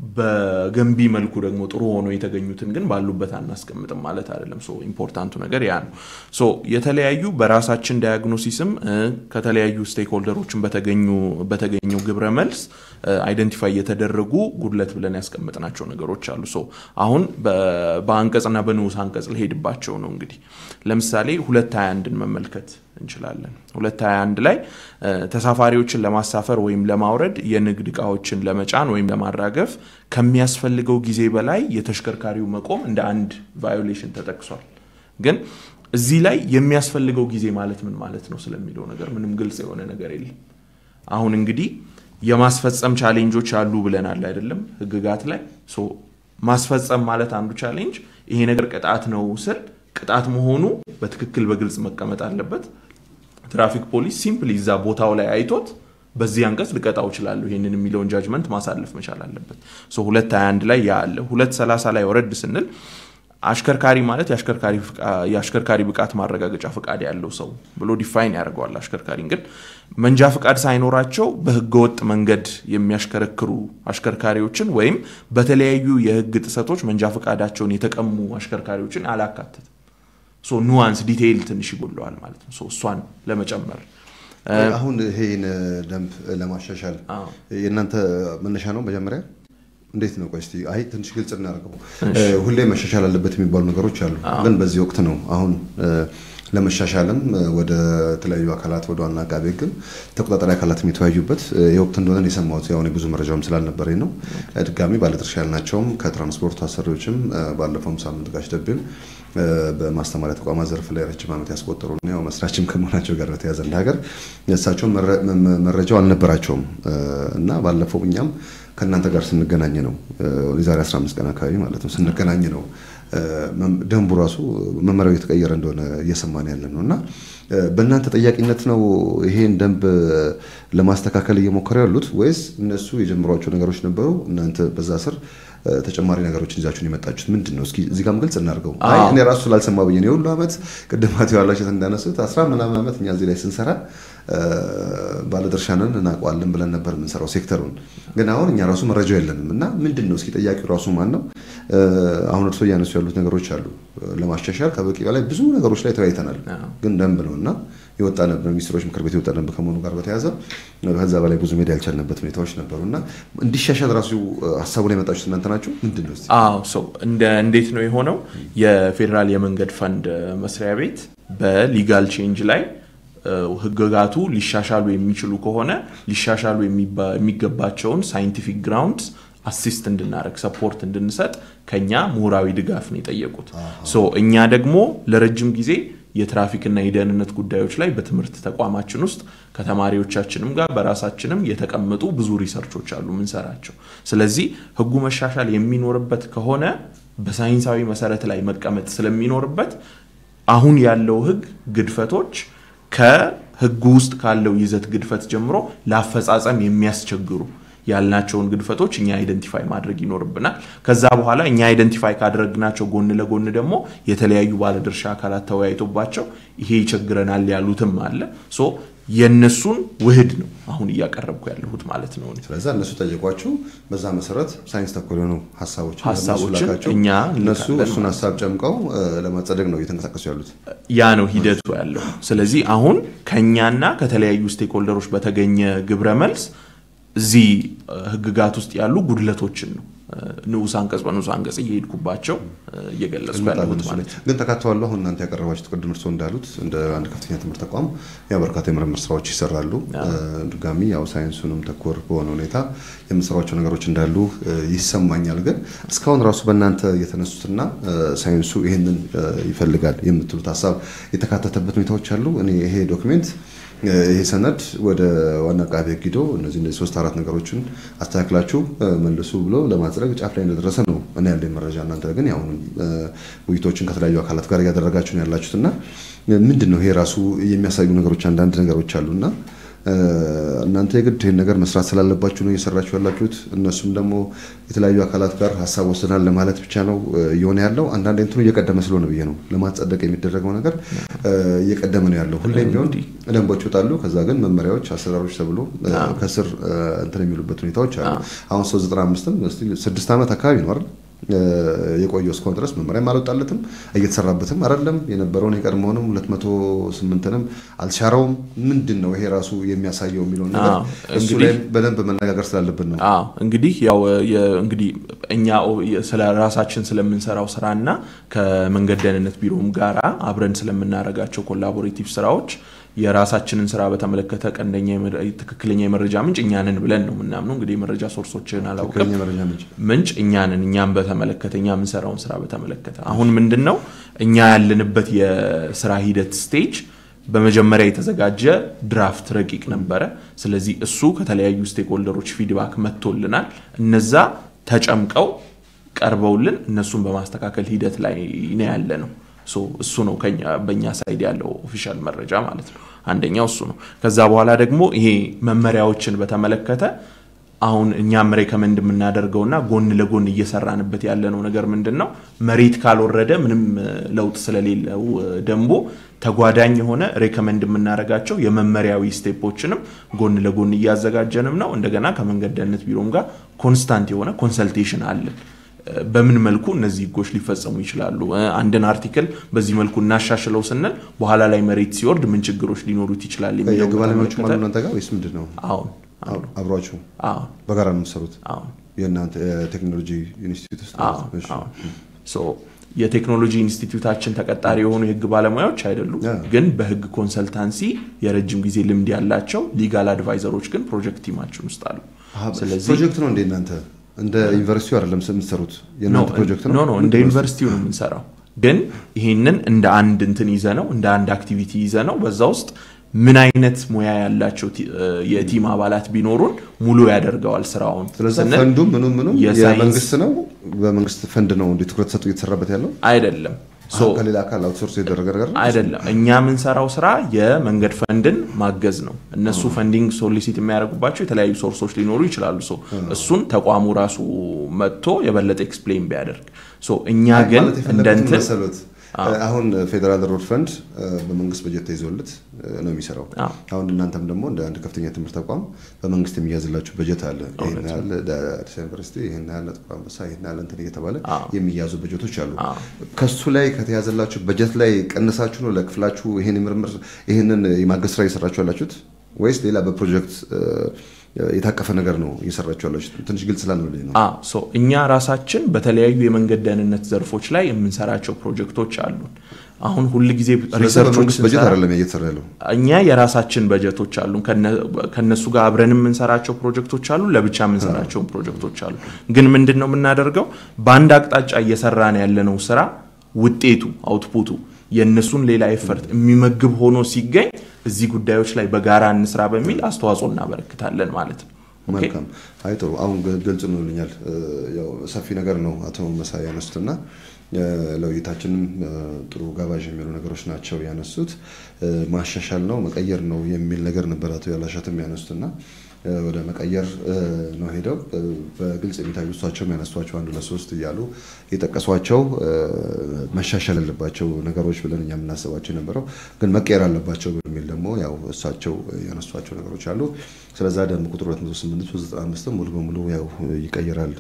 በገንቢ መልኩ ደግሞ ጥሩ ሆኖ የተገኙትን ግን ባሉበት አናስቀምጥም ማለት አይደለም። ሶ ኢምፖርታንቱ ነገር ያ ነው። ሶ የተለያዩ በራሳችን ዳያግኖሲስም እ፣ ከተለያዩ ስቴክሆልደሮችን በተገኙ በተገኘው ግብረ መልስ አይደንቲፋይ የተደረጉ ጉድለት ብለን ያስቀምጥናቸው ነገሮች አሉ። ሶ አሁን በ- በአንቀጽና በንዑስ አንቀጽ ልሄድባቸው ነው። እንግዲህ ለምሳሌ ሁለት ሀያ አንድን መመልከት እንችላለን። ሁለት ሀያ አንድ ላይ እ፣ ተሳፋሪዎችን ለማሳፈር ወይም ለማውረድ የንግድ እቃዎችን ለመጫን ወይም ለማራገፍ ከሚያስፈልገው ጊዜ በላይ የተሽከርካሪው መቆም እንደ አንድ ቫዮሌሽን ተጠቅሷል። ግን እዚህ ላይ የሚያስፈልገው ጊዜ ማለት ምን ማለት ነው ስለሚለው ነገር ምንም ግልጽ የሆነ ነገር የለም። አሁን እንግዲህ የማስፈጸም ቻሌንጆች አሉ ብለናል አይደለም ህግጋት ላይ ሶ ማስፈጸም ማለት አንዱ ቻሌንጅ ይሄ ነገር ቅጣት ነው ስል ቅጣት መሆኑ በትክክል በግልጽ መቀመጥ አለበት ትራፊክ ፖሊስ ሲምፕሊ እዛ ቦታው ላይ አይቶት በዚህ አንቀጽ ልቀጣው እችላለሁ ይህንን የሚለውን ጃጅመንት ማሳለፍ መቻል አለበት ሶ ሁለት 21 ላይ ያ አለ ሁለት 30 ላይ ወረድ ስንል አሽከርካሪ ማለት የአሽከርካሪ ፍቃ- የአሽከርካሪ ብቃት ማረጋገጫ ፍቃድ ያለው ሰው ብሎ ዲፋይን ያደርገዋል። አሽከርካሪን ግን መንጃ ፍቃድ ሳይኖራቸው በህገወጥ መንገድ የሚያሽከረክሩ አሽከርካሪዎችን ወይም በተለያዩ የህግ ጥሰቶች መንጃ ፍቃዳቸውን የተቀሙ አሽከርካሪዎችን አላካተትም። ሶ ኑዋንስ ዲቴይል ትንሽ ይጎለዋል ማለት ነው። ሶ እሷን ለመጨመር አሁን ይሄን ደንብ ለማሻሻል አዎ። የእናንተ መነሻ ነው መጀመሪያ እንዴት ነው? ቆይ እስቲ አይ ትንሽ ግልጽ እናደርገው። ሁሌ መሻሻል አለበት የሚባሉ ነገሮች አሉ፣ ግን በዚህ ወቅት ነው አሁን እ፣ ለመሻሻልም እ፣ ወደ ተለያዩ አካላት ወደ ዋና አቃቤ ሕግም ተቆጣጣሪ አካላት የሚተወያዩበት እ፣ የወቅት እንደሆነ ነው የሰማሁት። ያው እኔ ብዙ መረጃውም ስላልነበረኝ ነው። እ፣ ድጋሚ ባለድርሻ ያልናቸውም ከትራንስፖርት አሰሪዎችም እ፣ ባለፈውም ሳምንት ጋሽ ደቤም እ፣ በማስተማሪያ ተቋማት ዘርፍ ላይ ረጅም ዓመት ያስቆጠሩ እና ያው መስራችም ከመሆናቸው ጋር በተያያዘ እንደ ሀገር እሳቸውም መረ- መ- መረጃው አልነበራቸውም እ፣ እና ባለፈው እኛም ከእናንተ ጋር ስንገናኝ ነው እ፣ የዛሬ 15 ቀን አካባቢ ማለት ነው ስንገናኝ ነው እ፣ መም- ደንቡ ራሱ መመሪያው የተቀየረ እንደሆነ እየሰማን ያለ ነው እና እ፣ በእናንተ ጠያቂነት ነው ይሄን ደንብ ለማስተካከል እየሞከሩ ያሉት ወይስ እነሱ የጀመሯቸው ነገሮች ነበሩ እናንተ በዛ ስር እ፣ ተጨማሪ ነገሮችን ይዛችሁን የመጣችሁት ምንድን ነው? እስኪ እዚህ ጋርም ግልጽ እናድርገው። አይ እኔ ራሱ ስላልሰማ ብዬ ነው የሁሉ ዓመት ቅድም አቶ ያላችሁት እንዳነሱት አስራ ምናምን ዓመት እኛ እዚህ ላይ ስንሰራ እ፣ ባለድርሻንን እናውቀዋለን ብለን ነበር የምንሰራው ሴክተሩን። ግን አሁን እኛ ራሱ መረጃው የለንም እና ምንድን ነው እስኪ ጠያቂው ራሱ ማን ነው? እ፣ አሁን እርሶ እያነሱ ያሉት ነገሮች አሉ ለማሻሻል ከበቂ በላይ ብዙ ነገሮች ላይ ተወያይተናል። ግን ደንብ ነው እና የወጣ ነበር ሚኒስትሮች ምክር ቤት የወጣ ደንብ ከመሆኑ ጋር በተያያዘ ከዛ በላይ ብዙ ሜዳ ያልቻልንበት ሁኔታዎች ነበሩ እና እንዲሻሻል ራሱ ሀሳቡ ላይ የመጣችሁት እናንተ ናችሁ። ምንድን ነው እስኪ? አዎ ሰው እንደ እንዴት ነው የሆነው? የፌዴራል የመንገድ ፈንድ መስሪያ ቤት በሊጋል ቼንጅ ላይ እ፣ ህግጋቱ ሊሻሻሉ የሚችሉ ከሆነ ሊሻሻሉ የሚባ- የሚገባቸውን ሳይንቲፊክ ግራውንድስ አሲስት እንድናደረግ ሰፖርት እንድንሰጥ ከኛ ምሁራዊ ድጋፍ ነው የጠየቁት። ሶ እኛ ደግሞ ለረጅም ጊዜ የትራፊክና የደህንነት ጉዳዮች ላይ በትምህርት ተቋማችን ውስጥ ከተማሪዎቻችንም ጋር በራሳችንም የተቀመጡ ብዙ ሪሰርቾች አሉ ምንሰራቸው። ስለዚህ ህጉ መሻሻል የሚኖርበት ከሆነ በሳይንሳዊ መሰረት ላይ መቀመጥ ስለሚኖርበት አሁን ያለው ህግ ግድፈቶች ከህጉ ውስጥ ካለው ይዘት ግድፈት ጀምሮ ለአፈጻጸም የሚያስቸግሩ ያልናቸውን ግድፈቶች እኛ አይደንቲፋይ ማድረግ ይኖርብናል። ከዛ በኋላ እኛ አይደንቲፋይ ካደረግናቸው ጎን ለጎን ደግሞ የተለያዩ ባለድርሻ አካላት ተወያይቶባቸው ይሄ ይቸግረናል ያሉትም አለ። ሶ የእነሱን ውህድ ነው አሁን እያቀረብኩ ያለሁት ማለት ነው። እኔ። ስለዛ እነሱ ጠየቋችሁ፣ በዛ መሰረት ሳይንስ ተኮር የሆኑ ሀሳቦችን ሀሳቦችን ለእነሱ ላካችሁ። እኛ እነሱ እንልካለን እሱን ማለት ሀሳብ ጨምቀው እ፣ ለማጸደቅ ነው እየተንቀሳቀሱ ያሉት። ያ ነው ሂደቱ ያለው። ስለዚህ አሁን ከኛና ከተለያዩ ስቴክሆልደሮች በተገኘ ግብረ መልስ እዚህ እ፣ ህግጋት ውስጥ ያሉ ጉድለቶችን ነው እ፣ ንዑስ አንቀጽ በንዑስ አንቀጽ እየሄድኩባቸው እ፣ እየገለጽኩ ያለሁት ማለት ነው። ግን ተካተዋሉ። አሁን እናንተ ያቀረባችሁት ቅድም እርስዎ እንዳሉት እንደ አንድ ከፍተኛ ትምህርት ተቋም ያው በርካታ የምርምር ስራዎች ይሰራሉ። እ፣ ድጋሚ ያው ሳይንሱንም ተኮር በሆነ ሁኔታ የምሰሯቸው ነገሮች እንዳሉ እ፣ ይሰማኛል። ግን እስካሁን ራሱ በእናንተ የተነሱትና እ፣ ሳይንሱ ይህንን እ፣ ይፈልጋል የምትሉት ሀሳብ የተካተተበት ሁኔታዎች አሉ። እኔ ይሄ ዶክሜንት እ፣ ይሄ ሰነድ ወደ ዋና አቃቤ ሕግ ሂዶ እነዚህ እነዚህ ሶስት አራት ነገሮችን አስተካክላችሁ እ፣ መልሱ ብሎ ለማጽደቅ ጫፍ ላይ እንደደረሰ ነው እኔ ያለኝ መረጃ። እናንተ ግን ያው እ፣ ውይይቶችን ከተለያዩ አካላት ጋር እያደረጋችሁ ነው ያላችሁት እና እ፣ ምንድን ነው ይሄ ራሱ የሚያሳዩ ነገሮች አንዳንድ ነገሮች አሉና እናንተ የግድ ይህን ነገር መስራት ስላለባችሁ ነው እየሰራችሁ ያላችሁት። እነሱም ደግሞ የተለያዩ አካላት ጋር ሀሳብ ወስናል ለማለት ብቻ ነው እየሆነ ያለው። አንዳንድ እንትኑ እየቀደመ ስለሆነ ብዬ ነው ለማጸደቅ የሚደረገው ነገር እየቀደመ ነው ያለው። ሁሌም ቢሆን ደንቦች ይወጣሉ። ከዛ ግን መመሪያዎች፣ አሰራሮች ተብሎ ከስር እንትን የሚሉበት ሁኔታዎች አሉ። አሁን 395ም ስድስት ዓመት አካባቢ ነው አይደል የቆየው እስካሁን ድረስ መመሪያም አልወጣለትም እየተሰራበትም አይደለም። የነበረውን የቀድሞውንም 208ንም አልሻረውም። ምንድን ነው ይሄ ራሱ የሚያሳየው የሚለውን ነገር እሱ ላይ በደንብ መነጋገር ስላለብን ነው። እንግዲህ ያው እንግዲህ እኛ ስለ ራሳችን ስለምንሰራው ስራና ከመንገድ ደህንነት ቢሮም ጋራ አብረን ስለምናደርጋቸው ኮላቦሬቲቭ ስራዎች የራሳችንን ስራ በተመለከተ ቀንደኛ ትክክለኛ የመረጃ ምንጭ እኛንን ብለን ነው የምናምነው። እንግዲህ የመረጃ ሶርሶችን አላውቅም። ምንጭ እኛንን እኛም በተመለከተ እኛ የምንሰራውን ስራ በተመለከተ አሁን ምንድን ነው እኛ ያለንበት የስራ ሂደት ስቴጅ በመጀመሪያ የተዘጋጀ ድራፍት ረቂቅ ነበረ። ስለዚህ እሱ ከተለያዩ ስቴክሆልደሮች ፊድባክ መጥቶልናል። እነዛ ተጨምቀው ቀርበውልን እነሱን በማስተካከል ሂደት ላይ ነው ያለ ነው። እሱ ነው በእኛ ሳይድ ያለው ኦፊሻል መረጃ ማለት ነው። አንደኛው እሱ ነው። ከዛ በኋላ ደግሞ ይሄ መመሪያዎችን በተመለከተ አሁን እኛም ሬከመንድ የምናደርገውና ጎን ለጎን እየሰራንበት ያለነው ነገር ምንድን ነው? መሬት ካልወረደ ምንም ለውጥ ስለሌለው ደንቡ ተጓዳኝ የሆነ ሬከመንድ የምናደርጋቸው የመመሪያዊ ስቴፖችንም ጎን ለጎን እያዘጋጀንም ነው። እንደገና ከመንገድ ደህንነት ቢሮም ጋር ኮንስታንት የሆነ ኮንሰልቴሽን አለን። በምን መልኩ እነዚህ ህጎች ሊፈጸሙ ይችላሉ? አንድን አርቲክል በዚህ መልኩ እናሻሽለው ስንል በኋላ ላይ መሬት ሲወርድ ምን ችግሮች ሊኖሩት ይችላል የሚለው የህግ ባለሙያዎቹ አሉ እናንተ ጋር ወይስ ምንድን ነው? አሁን አብሯችሁ አሁን በጋራ ነው የምትሰሩት? አሁን የእናንተ የቴክኖሎጂ ኢንስቲትዩት ውስጥ የቴክኖሎጂ ኢንስቲትዩታችን ተቀጣሪ የሆኑ የህግ ባለሙያዎች አይደሉም፣ ግን በህግ ኮንሰልታንሲ የረጅም ጊዜ ልምድ ያላቸው ሊጋል አድቫይዘሮች ግን ፕሮጀክት ቲማችን ውስጥ አሉ። ስለዚህ ፕሮጀክት ነው እንደ እናንተ እንደ ዩኒቨርሲቲው አይደለም የምትሰሩት የእናንተ ፕሮጀክት ነው? ኖ ኖ እንደ ዩኒቨርሲቲው ነው የምንሰራው። ግን ይሄንን እንደ አንድ እንትን ይዘ ነው እንደ አንድ አክቲቪቲ ይዘ ነው በዛ ውስጥ ምን አይነት ሙያ ያላቸው የቲም አባላት ቢኖሩን ሙሉ ያደርገዋል ስራውን። ስለዚህ ፈንዱ ምኑ ምኑ የመንግስት ነው፣ በመንግስት ፈንድ ነው እንዲ ትኩረት ሰጡ እየተሰራበት ያለው አይደለም። ከሌላ አካል አውትሶርስ የተደረገ ነገር አይደለም። እኛ የምንሰራው ስራ የመንገድ ፈንድን ማገዝ ነው። እነሱ ፈንዲንግ ሶሊሲት የሚያደርጉባቸው የተለያዩ ሶርሶች ሊኖሩ ይችላሉ። እሱን ተቋሙ ራሱ መጥቶ የበለጠ ኤክስፕሌን ቢያደርግ እኛ ግን እንደ እንትን አሁን ፌዴራል ሮድ ፈንድ በመንግስት በጀት ተይዞለት ነው የሚሰራው። አሁን እናንተም ደግሞ እንደ አንድ ከፍተኛ ትምህርት ተቋም በመንግስት የሚያዝላችሁ በጀት አለ። ይህን ያህል አዲስ ዩኒቨርሲቲ፣ ይህን ያህል ጥቁር አንበሳ፣ ይህን ያህል እንትን እየተባለ የሚያዙ በጀቶች አሉ። ከሱ ላይ ከተያዘላችሁ በጀት ላይ ቀንሳችሁ ነው ለክፍላችሁ ይህን ምርምር ይህንን የማገዝ ስራ እየሰራችሁ ያላችሁት ወይስ ሌላ በፕሮጀክት የታቀፈ ነገር ነው እየሰራችሁ ያላችሁ? ትንሽ ግልጽ ስላልሆነልኝ ነው። እኛ ራሳችን በተለያዩ የመንገድ ደህንነት ዘርፎች ላይ የምንሰራቸው ፕሮጀክቶች አሉን። አሁን ሁል ጊዜ ሪሰርቾች በጀት አይደለም እየተሰራ ያለው። እኛ የራሳችን በጀቶች አሉን። ከነሱ ጋር አብረን የምንሰራቸው ፕሮጀክቶች አሉ፣ ለብቻ የምንሰራቸውን ፕሮጀክቶች አሉ። ግን ምንድን ነው የምናደርገው? በአንድ አቅጣጫ እየሰራን ያለነው ስራ ውጤቱ አውትፑቱ የእነሱን ሌላ ኤፈርት የሚመግብ ሆኖ ሲገኝ እዚህ ጉዳዮች ላይ በጋራ እንስራ በሚል አስተዋጽኦ እናበረክታለን ማለት ነው። መልካም። አይ ጥሩ። አሁን ግልጽ ሆኖልኛል። ሰፊ ነገር ነው አቶ መሳይ ያነሱትና ለውይይታችንም ጥሩ ጋባዥ የሚሆኑ ነገሮች ናቸው ያነሱት። ማሻሻል ነው መቀየር ነው የሚል ነገር ነበር አቶ ያላሻትም ያነሱትና ወደ መቀየር ነው ሄደው በግልጽ የሚታዩ እሷቸውም ያነሷቸው አንድ ሁለት ሶስት እያሉ የጠቀሷቸው መሻሻል ያለባቸው ነገሮች ብለን እኛ የምናስባቸው የነበረው ግን መቀየር አለባቸው በሚል ደግሞ ያው እሳቸው ያነሷቸው ነገሮች አሉ። ስለዛ ደንብ ቁጥር 285 ሙሉ በሙሉ ያው ይቀይራል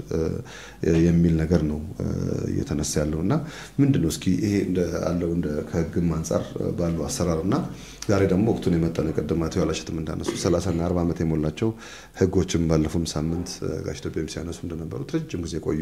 የሚል ነገር ነው እየተነሳ ያለው እና ምንድን ነው እስኪ ይሄ አለው ከህግም አንጻር ባለው አሰራር እና ዛሬ ደግሞ ወቅቱን የመጠነ ቀደም አቶ ያላሸትም እንዳነሱ 30 እና 40 ዓመት የሞላቸው ህጎችም ባለፉም ሳምንት ጋሽ ኢትዮጵያም ሲያነሱ እንደነበሩት ረጅም ጊዜ የቆዩ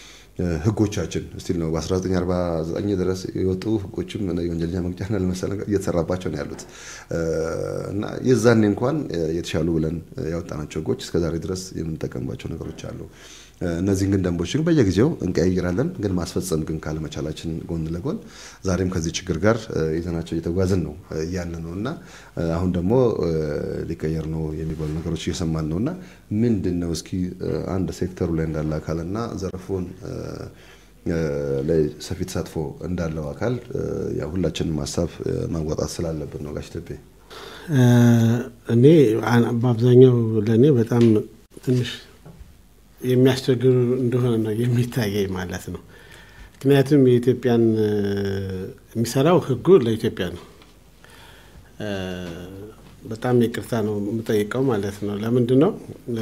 ህጎቻችን ስቲል ነው በ1949 ድረስ የወጡ ህጎችም የወንጀለኛ መቅጫና ለመሰለ እየተሰራባቸው ነው ያሉት እና የዛኔ እንኳን የተሻሉ ብለን ያወጣናቸው ህጎች እስከዛሬ ድረስ የምንጠቀምባቸው ነገሮች አሉ። እነዚህን ግን ደንቦች ግን በየጊዜው እንቀያይራለን። ግን ማስፈጸም ግን ካለመቻላችን ጎን ለጎን ዛሬም ከዚህ ችግር ጋር ይዘናቸው እየተጓዝን ነው እያለ ነው እና አሁን ደግሞ ሊቀየር ነው የሚባሉ ነገሮች እየሰማን ነው እና ምንድን ነው እስኪ አንድ ሴክተሩ ላይ እንዳለ አካልና ዘርፉን ላይ ሰፊ ተሳትፎ እንዳለው አካል ሁላችንም ሀሳብ ማዋጣት ስላለብን ነው ጋሽ ኢትዮጵያ እኔ በአብዛኛው ለእኔ በጣም ትንሽ የሚያስቸግሩ እንደሆነ ነው የሚታየኝ ማለት ነው። ምክንያቱም የኢትዮጵያን የሚሰራው ህጉ ለኢትዮጵያ ነው። በጣም ይቅርታ ነው የምጠይቀው ማለት ነው። ለምንድን ነው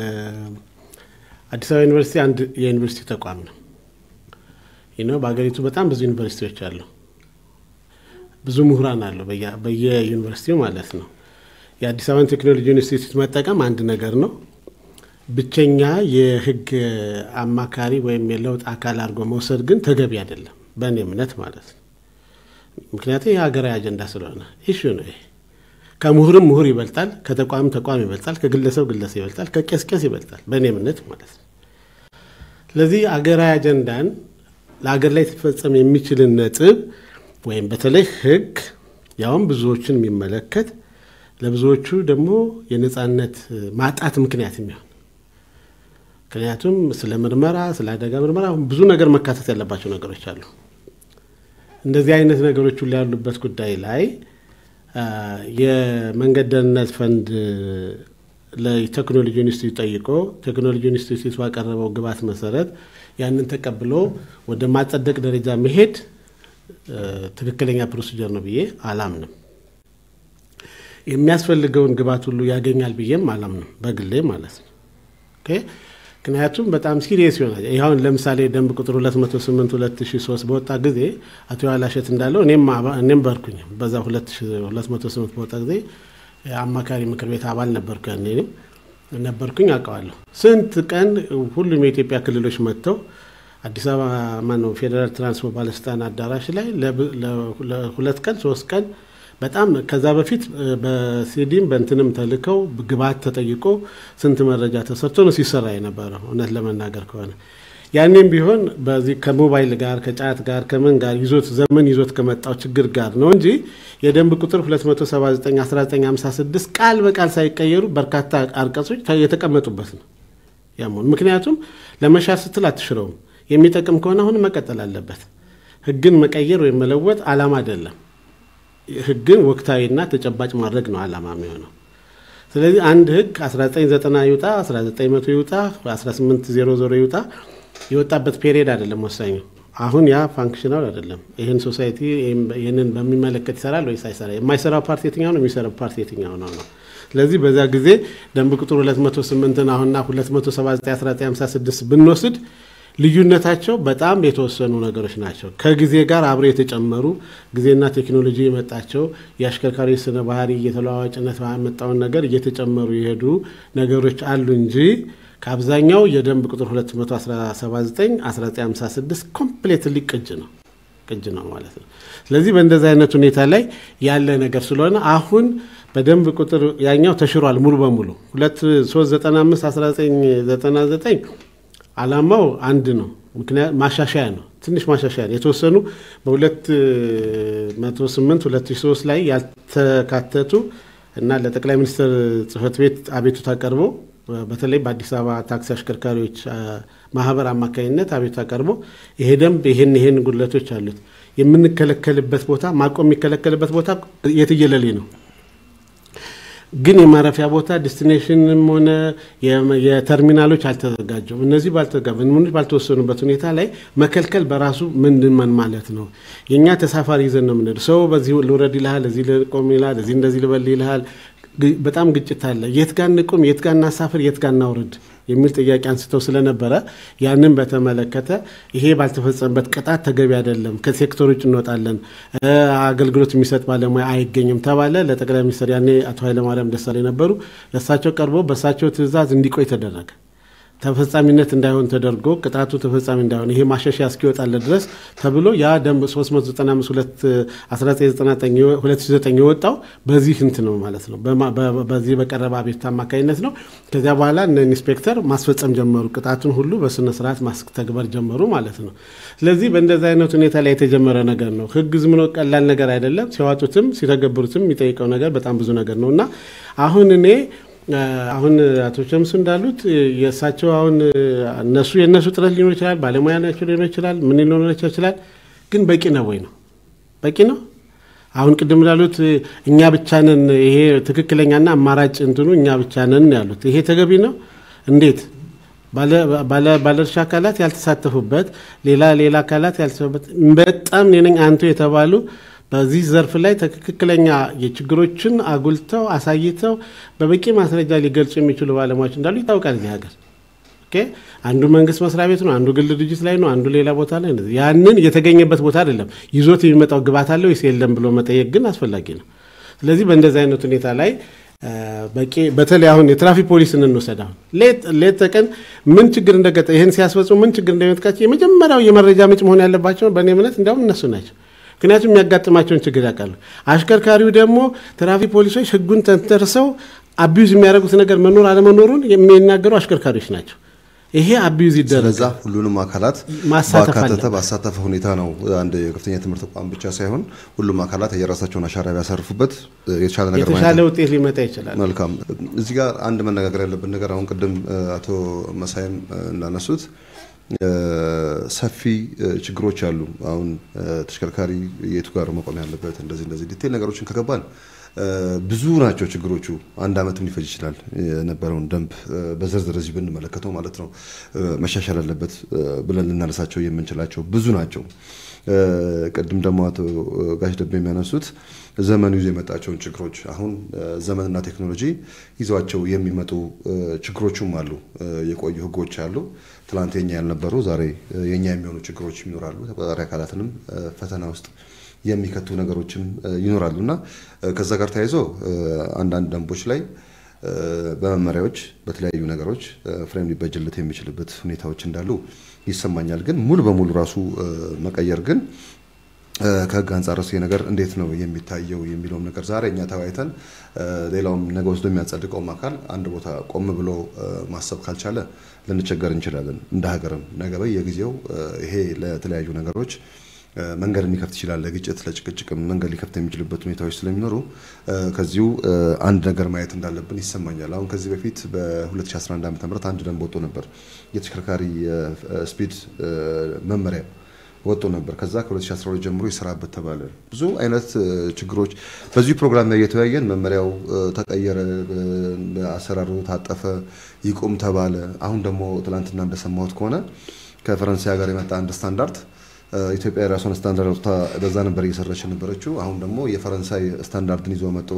አዲስ አበባ ዩኒቨርሲቲ አንድ የዩኒቨርሲቲ ተቋም ነው። ይህ ነው በሀገሪቱ በጣም ብዙ ዩኒቨርሲቲዎች አሉ። ብዙ ምሁራን አሉ በየዩኒቨርሲቲው ማለት ነው። የአዲስ አበባን ቴክኖሎጂ ኢንስቲትዩት መጠቀም አንድ ነገር ነው። ብቸኛ የህግ አማካሪ ወይም የለውጥ አካል አድርጎ መውሰድ ግን ተገቢ አይደለም፣ በእኔ እምነት ማለት ነው። ምክንያቱም የሀገራዊ አጀንዳ ስለሆነ ኢሹ ነው ይሄ። ከምሁርም ምሁር ይበልጣል፣ ከተቋም ተቋም ይበልጣል፣ ከግለሰብ ግለሰብ ይበልጣል፣ ከቄስ ቄስ ይበልጣል፣ በእኔ እምነት ማለት ነው። ስለዚህ አገራዊ አጀንዳን ለሀገር ላይ ሊፈጸም የሚችልን ነጥብ ወይም በተለይ ህግ ያውም ብዙዎችን የሚመለከት ለብዙዎቹ ደግሞ የነጻነት ማጣት ምክንያት የሚሆን ምክንያቱም ስለ ምርመራ ስለ አደጋ ምርመራ ብዙ ነገር መካተት ያለባቸው ነገሮች አሉ። እንደዚህ አይነት ነገሮች ሁሉ ያሉበት ጉዳይ ላይ የመንገድ ደህንነት ፈንድ ለቴክኖሎጂ ኢንስቲትዩት ጠይቆ ቴክኖሎጂ ኢንስቲትዩት ባቀረበው ግብዓት መሰረት ያንን ተቀብሎ ወደ ማጸደቅ ደረጃ መሄድ ትክክለኛ ፕሮሲጀር ነው ብዬ አላምንም። የሚያስፈልገውን ግብዓት ሁሉ ያገኛል ብዬም አላምንም በግሌ ማለት ነው። ምክንያቱም በጣም ሲሪየስ ይሆናል። ይኸውን ለምሳሌ ደንብ ቁጥር 208 2003 በወጣ ጊዜ አቶ ያላሸት እንዳለው እኔም በርኩኝ በዛ 208 በወጣ ጊዜ አማካሪ ምክር ቤት አባል ነበርኩ። ያኔ ነበርኩኝ አውቀዋለሁ። ስንት ቀን ሁሉም የኢትዮጵያ ክልሎች መጥተው አዲስ አበባ ማነው ፌዴራል ትራንስፖርት ባለስልጣን አዳራሽ ላይ ለሁለት ቀን ሶስት ቀን በጣም ከዛ በፊት በሲዲም በእንትንም ተልከው ግብዓት ተጠይቆ ስንት መረጃ ተሰርቶ ነው ሲሰራ የነበረው። እውነት ለመናገር ከሆነ ያኔም ቢሆን በዚህ ከሞባይል ጋር ከጫት ጋር ከምን ጋር ይዞት ዘመን ይዞት ከመጣው ችግር ጋር ነው እንጂ የደንብ ቁጥር 279/1956 ቃል በቃል ሳይቀየሩ በርካታ አንቀጾች የተቀመጡበት ነው ያመሆን። ምክንያቱም ለመሻር ስትል አትሽረውም። የሚጠቅም ከሆነ አሁን መቀጠል አለበት። ህግን መቀየር ወይም መለወጥ አላማ አይደለም። ህግን ወቅታዊና ተጨባጭ ማድረግ ነው አላማ የሚሆነው። ስለዚህ አንድ ህግ 1990 ይውጣ 1900 ይውጣ 1800 ይውጣ የወጣበት ፔሪየድ አይደለም ወሳኙ። አሁን ያ ፋንክሽናል አይደለም። ይህን ሶሳይቲ ይህንን በሚመለከት ይሰራል ወይስ አይሰራ? የማይሰራው ፓርቲ የትኛው ነው? የሚሰራው ፓርቲ የትኛው ነው ነው። ስለዚህ በዛ ጊዜ ደንብ ቁጥር 208ን አሁንና 279/1956 ብንወስድ ልዩነታቸው በጣም የተወሰኑ ነገሮች ናቸው። ከጊዜ ጋር አብረው የተጨመሩ ጊዜና ቴክኖሎጂ የመጣቸው የአሽከርካሪ ስነ ባህሪ የተለዋዋጭነት ያመጣውን ነገር እየተጨመሩ የሄዱ ነገሮች አሉ እንጂ ከአብዛኛው የደንብ ቁጥር 279/1956 ኮምፕሌትሊ ቅጅ ነው ቅጅ ነው ማለት ነው። ስለዚህ በእንደዚህ አይነት ሁኔታ ላይ ያለ ነገር ስለሆነ አሁን በደንብ ቁጥር ያኛው ተሽሯል ሙሉ በሙሉ 2395/1999 አላማው አንድ ነው። ምክንያት ማሻሻያ ነው፣ ትንሽ ማሻሻያ ነው። የተወሰኑ በ208 2003 ላይ ያልተካተቱ እና ለጠቅላይ ሚኒስትር ጽህፈት ቤት አቤቱታ ቀርቦ በተለይ በአዲስ አበባ ታክሲ አሽከርካሪዎች ማህበር አማካኝነት አቤቱታ ቀርቦ ይሄ ደንብ ይሄን ይሄን ጉድለቶች አሉት፣ የምንከለከልበት ቦታ ማቆም የሚከለከልበት ቦታ የትየለሌ ነው ግን የማረፊያ ቦታ ዴስቲኔሽንም ሆነ የተርሚናሎች አልተዘጋጁም። እነዚህ ባልተዘጋጁ ባልተወሰኑበት ሁኔታ ላይ መከልከል በራሱ ምንድን ምን ማለት ነው? የእኛ ተሳፋሪ ይዘን ነው የምንሄድ። ሰው በዚህ ልውረድ ይልሃል፣ እዚህ ልቆም ይልሃል፣ እዚህ እንደዚህ ልበል ይልሃል። በጣም ግጭት አለ። የት ጋር እንቁም፣ የት ጋር እናሳፍር፣ የት ጋር እናውርድ የሚል ጥያቄ አንስተው ስለነበረ ያንን በተመለከተ ይሄ ባልተፈጸመበት ቅጣት ተገቢ አይደለም፣ ከሴክተር ውጭ እንወጣለን፣ አገልግሎት የሚሰጥ ባለሙያ አይገኝም ተባለ። ለጠቅላይ ሚኒስትር ያኔ አቶ ኃይለማርያም ደሳለኝ ነበሩ። ለእሳቸው ቀርቦ በእሳቸው ትዕዛዝ እንዲቆይ ተደረገ። ተፈጻሚነት እንዳይሆን ተደርጎ ቅጣቱ ተፈጻሚ እንዳይሆን ይሄ ማሻሻያ እስኪወጣለት ድረስ ተብሎ ያ ደንብ 395/1999 የወጣው በዚህ እንት ነው ማለት ነው። በዚህ በቀረበ አቤቱታ አማካኝነት ነው። ከዚያ በኋላ እነ ኢንስፔክተር ማስፈጸም ጀመሩ። ቅጣቱን ሁሉ በስነ ስርዓት ማስተግበር ጀመሩ ማለት ነው። ስለዚህ በእንደዚህ አይነት ሁኔታ ላይ የተጀመረ ነገር ነው። ህግ ዝም ብሎ ቀላል ነገር አይደለም። ሲያዋጡትም ሲተገብሩትም የሚጠይቀው ነገር በጣም ብዙ ነገር ነው እና አሁን እኔ አሁን አቶ ሸምሱ እንዳሉት የእሳቸው አሁን እነሱ የእነሱ ጥረት ሊኖር ይችላል፣ ባለሙያ ናቸው ሊኖር ይችላል፣ ምን ሊኖር ይችላል። ግን በቂ ነው ወይ ነው? በቂ ነው? አሁን ቅድም እንዳሉት እኛ ብቻ ነን፣ ይሄ ትክክለኛና አማራጭ እንትኑ እኛ ብቻ ነን ያሉት ይሄ ተገቢ ነው? እንዴት ባለድርሻ አካላት ያልተሳተፉበት ሌላ ሌላ አካላት ያልተሳተፉበት በጣም እኔ ነኝ አንቱ የተባሉ በዚህ ዘርፍ ላይ ትክክለኛ የችግሮችን አጉልተው አሳይተው በበቂ ማስረጃ ሊገልጹ የሚችሉ ባለሙያዎች እንዳሉ ይታወቃል። እዚህ ሀገር አንዱ መንግስት መስሪያ ቤት ነው፣ አንዱ ግል ድርጅት ላይ ነው፣ አንዱ ሌላ ቦታ ላይ ነው። ያንን የተገኘበት ቦታ አይደለም ይዞት የሚመጣው ግብዓት አለ ወይስ የለም ብሎ መጠየቅ ግን አስፈላጊ ነው። ስለዚህ በእንደዚህ አይነት ሁኔታ ላይ በቂ በተለይ አሁን የትራፊክ ፖሊስን እንውሰድ። አሁን ሌት ተቀን ምን ችግር እንደገጠ ይህን ሲያስፈጽሙ ምን ችግር እንደሚመጥቃቸው የመጀመሪያው የመረጃ ምንጭ መሆን ያለባቸው በእኔ እምነት እንዲያውም እነሱ ናቸው። ምክንያቱም የሚያጋጥማቸውን ችግር ያውቃሉ። አሽከርካሪው ደግሞ ትራፊክ ፖሊሶች ህጉን ተንተርሰው አቢዩዝ የሚያደርጉት ነገር መኖር አለመኖሩን የሚናገሩ አሽከርካሪዎች ናቸው። ይሄ አቢዩዝ ይደረግ። ስለዛ ሁሉንም አካላት ማሳተፍ ባካተተ አለበት። ባሳተፈ ሁኔታ ነው አንድ የከፍተኛ ትምህርት ተቋም ብቻ ሳይሆን ሁሉም አካላት የራሳቸውን አሻራ ቢያሳርፉበት የተሻለ ነገር ማለት የተሻለ ነው። ውጤት ሊመጣ ይችላል። መልካም። እዚህ ጋር አንድ መነጋገር ያለብን ነገር አሁን ቅድም አቶ መሳይም እንዳነሱት ሰፊ ችግሮች አሉ። አሁን ተሽከርካሪ የቱ ጋር መቆም ያለበት እንደዚህ እንደዚህ ዲቴል ነገሮችን ከገባን ብዙ ናቸው ችግሮቹ። አንድ ዓመትም ሊፈጅ ይችላል የነበረውን ደንብ በዝርዝር እዚህ ብንመለከተው ማለት ነው። መሻሻል አለበት ብለን ልናነሳቸው የምንችላቸው ብዙ ናቸው። ቅድም ደግሞ አቶ ጋሽ ደቤ የሚያነሱት ዘመኑ ይዞ የመጣቸውን ችግሮች አሁን ዘመንና ቴክኖሎጂ ይዟቸው የሚመጡ ችግሮችም አሉ። የቆዩ ሕጎች አሉ። ትላንት የኛ ያልነበሩ ዛሬ የኛ የሚሆኑ ችግሮች ይኖራሉ። ተቆጣጣሪ አካላትንም ፈተና ውስጥ የሚከቱ ነገሮችም ይኖራሉ እና ከዛ ጋር ተያይዞ አንዳንድ ደንቦች ላይ በመመሪያዎች በተለያዩ ነገሮች ፍሬም ሊበጅለት የሚችልበት ሁኔታዎች እንዳሉ ይሰማኛል። ግን ሙሉ በሙሉ ራሱ መቀየር ግን ከህግ አንጻር ይሄ ነገር እንዴት ነው የሚታየው የሚለውም ነገር ዛሬ እኛ ተወያይተን ሌላውም ነገ ወስዶ የሚያጸድቀውም አካል አንድ ቦታ ቆም ብሎ ማሰብ ካልቻለ ልንቸገር እንችላለን። እንደ ሀገርም ነገ በየጊዜው ይሄ ለተለያዩ ነገሮች መንገድ ሊከፍት ይችላል። ለግጭት ለጭቅጭቅም መንገድ ሊከፍት የሚችልበት ሁኔታዎች ስለሚኖሩ ከዚሁ አንድ ነገር ማየት እንዳለብን ይሰማኛል። አሁን ከዚህ በፊት በ2011 ዓ ም አንድ ደንብ ወጥቶ ነበር። የተሽከርካሪ ስፒድ መመሪያ ወጥቶ ነበር። ከዛ ከ2012 ጀምሮ ይሰራበት ተባለ። ብዙ አይነት ችግሮች በዚሁ ፕሮግራም ላይ እየተወያየን መመሪያው ተቀየረ፣ አሰራሩ ታጠፈ፣ ይቁም ተባለ። አሁን ደግሞ ትናንትና እንደሰማሁት ከሆነ ከፈረንሳይ ሀገር የመጣ አንድ ስታንዳርድ ኢትዮጵያ የራሷን ስታንዳርድ ወጥታ በዛ ነበር እየሰራች የነበረችው። አሁን ደግሞ የፈረንሳይ ስታንዳርድን ይዞ መጥቶ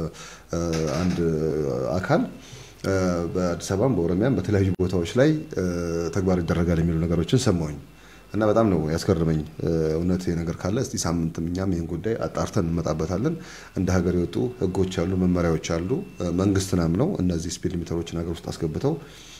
አንድ አካል በአዲስ አበባም በኦሮሚያም በተለያዩ ቦታዎች ላይ ተግባር ይደረጋል የሚሉ ነገሮችን ሰማሁኝ እና በጣም ነው ያስገርመኝ። እውነት ነገር ካለ እስቲ ሳምንትም እኛም ይህን ጉዳይ አጣርተን እንመጣበታለን። እንደ ሀገር የወጡ ሕጎች አሉ፣ መመሪያዎች አሉ። መንግስትን አምነው እነዚህ ስፒድ ሊሚተሮችን ሀገር ውስጥ አስገብተው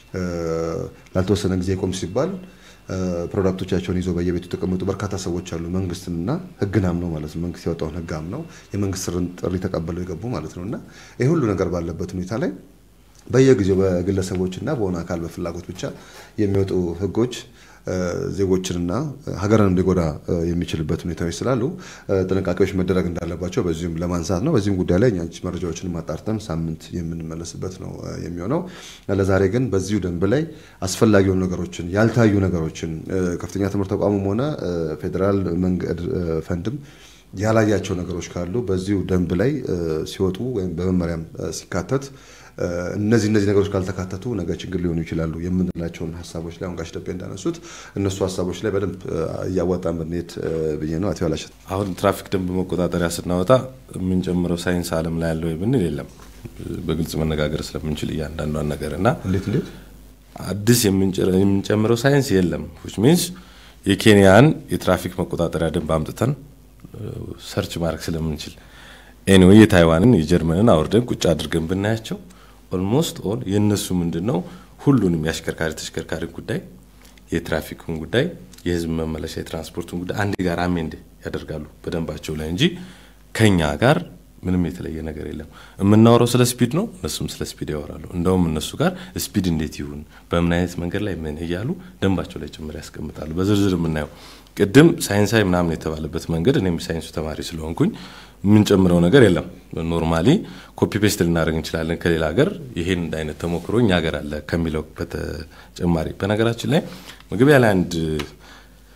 ላልተወሰነ ጊዜ ቆም ሲባል ፕሮዳክቶቻቸውን ይዘው በየቤቱ የተቀመጡ በርካታ ሰዎች አሉ። መንግስትንና ህግን አምነው ማለት ነው። መንግስት ያወጣውን ህግ አምነው የመንግስት ጥሪ ተቀበለው የገቡ ማለት ነው እና ይህ ሁሉ ነገር ባለበት ሁኔታ ላይ በየጊዜው በግለሰቦችና በሆነ አካል በፍላጎት ብቻ የሚወጡ ህጎች ዜጎችንና ሀገርንም ሊጎዳ የሚችልበት ሁኔታዎች ስላሉ ጥንቃቄዎች መደረግ እንዳለባቸው በዚሁም ለማንሳት ነው። በዚህም ጉዳይ ላይ እኛ መረጃዎችን ማጣርተን ሳምንት የምንመለስበት ነው የሚሆነው። ለዛሬ ግን በዚሁ ደንብ ላይ አስፈላጊ የሆኑ ነገሮችን ያልታዩ ነገሮችን ከፍተኛ ትምህርት ተቋሙም ሆነ ፌዴራል መንገድ ፈንድም ያላያቸው ነገሮች ካሉ በዚሁ ደንብ ላይ ሲወጡ ወይም በመመሪያም ሲካተት እነዚህ እነዚህ ነገሮች ካልተካተቱ ነገ ችግር ሊሆኑ ይችላሉ የምንላቸውን ሀሳቦች ላይ አሁን ጋሽ ደቤ እንዳነሱት እነሱ ሀሳቦች ላይ በደንብ እያዋጣን ብንሄድ ብዬ ነው። አቶ ያላሸት አሁን ትራፊክ ደንብ መቆጣጠሪያ ስናወጣ የምንጨምረው ሳይንስ ዓለም ላይ ያለው ብንል የለም በግልጽ መነጋገር ስለምንችል እያንዳንዷን ነገር እና እንዴት እንዴት አዲስ የምንጨምረው ሳይንስ የለም ዊች ሚንስ የኬንያን የትራፊክ መቆጣጠሪያ ደንብ አምጥተን ሰርች ማድረግ ስለምንችል ኤኒዌይ የታይዋንን የጀርመንን አውርደን ቁጭ አድርገን ብናያቸው ኦልሞስት ኦል የእነሱ ምንድን ነው ሁሉንም የአሽከርካሪ ተሽከርካሪ ጉዳይ የትራፊክን ጉዳይ የህዝብ መመለሻ የትራንስፖርትን ጉዳይ አንድ ጋር አሜንድ ያደርጋሉ በደንባቸው ላይ እንጂ ከኛ ጋር ምንም የተለየ ነገር የለም። የምናወራው ስለ ስፒድ ነው፣ እነሱም ስለ ስፒድ ያወራሉ። እንደውም እነሱ ጋር ስፒድ እንዴት ይሁን በምን አይነት መንገድ ላይ ምን እያሉ ደንባቸው ላይ ጭምር ያስቀምጣሉ። በዝርዝር የምናየው ቅድም ሳይንሳዊ ምናምን የተባለበት መንገድ እኔም ሳይንሱ ተማሪ ስለሆንኩኝ የምንጨምረው ነገር የለም። ኖርማሊ ኮፒ ፔስት ልናደርግ እንችላለን ከሌላ ሀገር ይሄን አይነት ተሞክሮ እኛ ሀገር አለ ከሚለው በተጨማሪ በነገራችን ላይ መግቢያ ላይ አንድ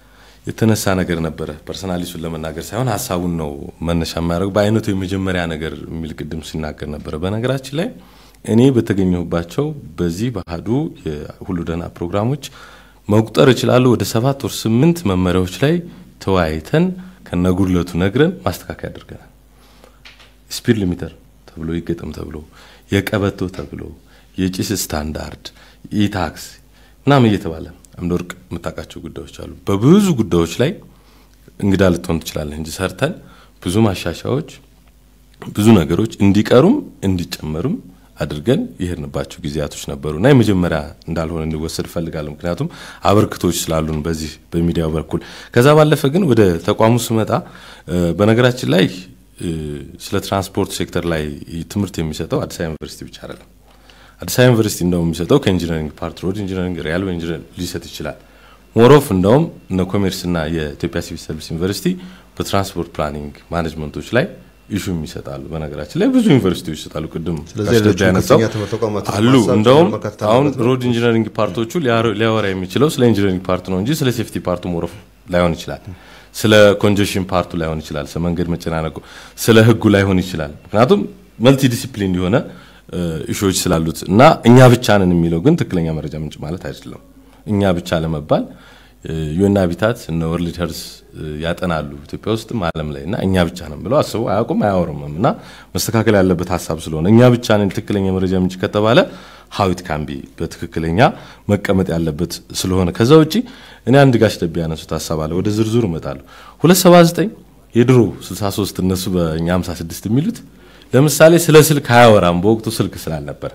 የተነሳ ነገር ነበረ። ፐርሰናሊ እሱን ለመናገር ሳይሆን ሀሳቡን ነው መነሻ የሚያደርጉ በአይነቱ የመጀመሪያ ነገር የሚል ቅድም ሲናገር ነበረ። በነገራችን ላይ እኔ በተገኘሁባቸው በዚህ ባህዱ የሁሉ ደህና ፕሮግራሞች መቁጠር እችላለሁ ወደ ሰባት ወር ስምንት መመሪያዎች ላይ ተወያይተን ከነጉድለቱ ነግረን ማስተካከያ አድርገናል። ስፒድ ሊሚተር ተብሎ ይገጠም ተብሎ የቀበቶ ተብሎ የጭስ ስታንዳርድ ኢታክስ ምናምን እየተባለ አምደወርቅ የምታውቃቸው ጉዳዮች አሉ። በብዙ ጉዳዮች ላይ እንግዳ ልትሆን ትችላለህ እንጂ ሰርተን ብዙ ማሻሻያዎች፣ ብዙ ነገሮች እንዲቀሩም እንዲጨመሩም አድርገን የሄድንባቸው ጊዜያቶች ነበሩ እና የመጀመሪያ እንዳልሆነ እንዲወሰድ እፈልጋለሁ። ምክንያቱም አበርክቶች ስላሉን በዚህ በሚዲያው በኩል። ከዛ ባለፈ ግን ወደ ተቋሙ ስመጣ በነገራችን ላይ ስለ ትራንስፖርት ሴክተር ላይ ትምህርት የሚሰጠው አዲስ አበባ ዩኒቨርሲቲ ብቻ አይደለም። አዲስ አበባ ዩኒቨርሲቲ እንደውም የሚሰጠው ከኢንጂነሪንግ ፓርት ሮድ ኢንጂነሪንግ፣ ሪያልዌ ኢንጂነሪንግ ሊሰጥ ይችላል። ሞሮፍ እንደውም እነ ኮሜርስና የኢትዮጵያ ሲቪል ሰርቪስ ዩኒቨርሲቲ በትራንስፖርት ፕላኒንግ ማኔጅመንቶች ላይ ኢሹም ይሰጣሉ። በነገራችን ላይ ብዙ ዩኒቨርሲቲዎች ይሰጣሉ። ቅድም ስለዚህ ጋሽ ደጃ ሌሎቹ ያነሳው ከፍተኛ ትምህርት ተቋማት አሉ። ማንሳት እንደውም መካተት አሁን አለበት ነው። ሮድ ኢንጂነሪንግ ፓርቶቹ ሊያወራ- ሊያወራ የሚችለው ስለ ኢንጂነሪንግ ፓርቱ ነው እንጂ ስለ ሴፍቲ ፓርቱ ሞሮፍ ላይሆን ይችላል። ስለ ኮንጀሽን ፓርቱ ላይሆን ይችላል። ስለ መንገድ መጨናነቁ፣ ስለ ህጉ ላይሆን ይችላል። ምክንያቱም መልቲ ዲሲፕሊን የሆነ እሾች ስላሉት እና እኛ ብቻ ነን የሚለው ግን ትክክለኛ መረጃ ምንጭ ማለት አይደለም። እኛ ብቻ ለመባል ዩኤን ሃቢታት እነ ወርልድ ሄልዝ ያጠናሉ ኢትዮጵያ ውስጥም ዓለም ላይ እና እኛ ብቻ ነን ብለው አስበው አያውቁም አያወሩምም። እና መስተካከል ያለበት ሀሳብ ስለሆነ እኛ ብቻ ነን ትክክለኛ መረጃ ምንጭ ከተባለ ሀዊት ካምቢ በትክክለኛ መቀመጥ ያለበት ስለሆነ ከዛ ውጪ እኔ አንድ ጋሽ ደቤ ያነሱት ሀሳብ አለ። ወደ ዝርዝሩ እመጣለሁ። 279 የድሮ 63 እነሱ በእኛ 56 የሚሉት ለምሳሌ ስለ ስልክ አያወራም። በወቅቱ ስልክ ስላልነበረ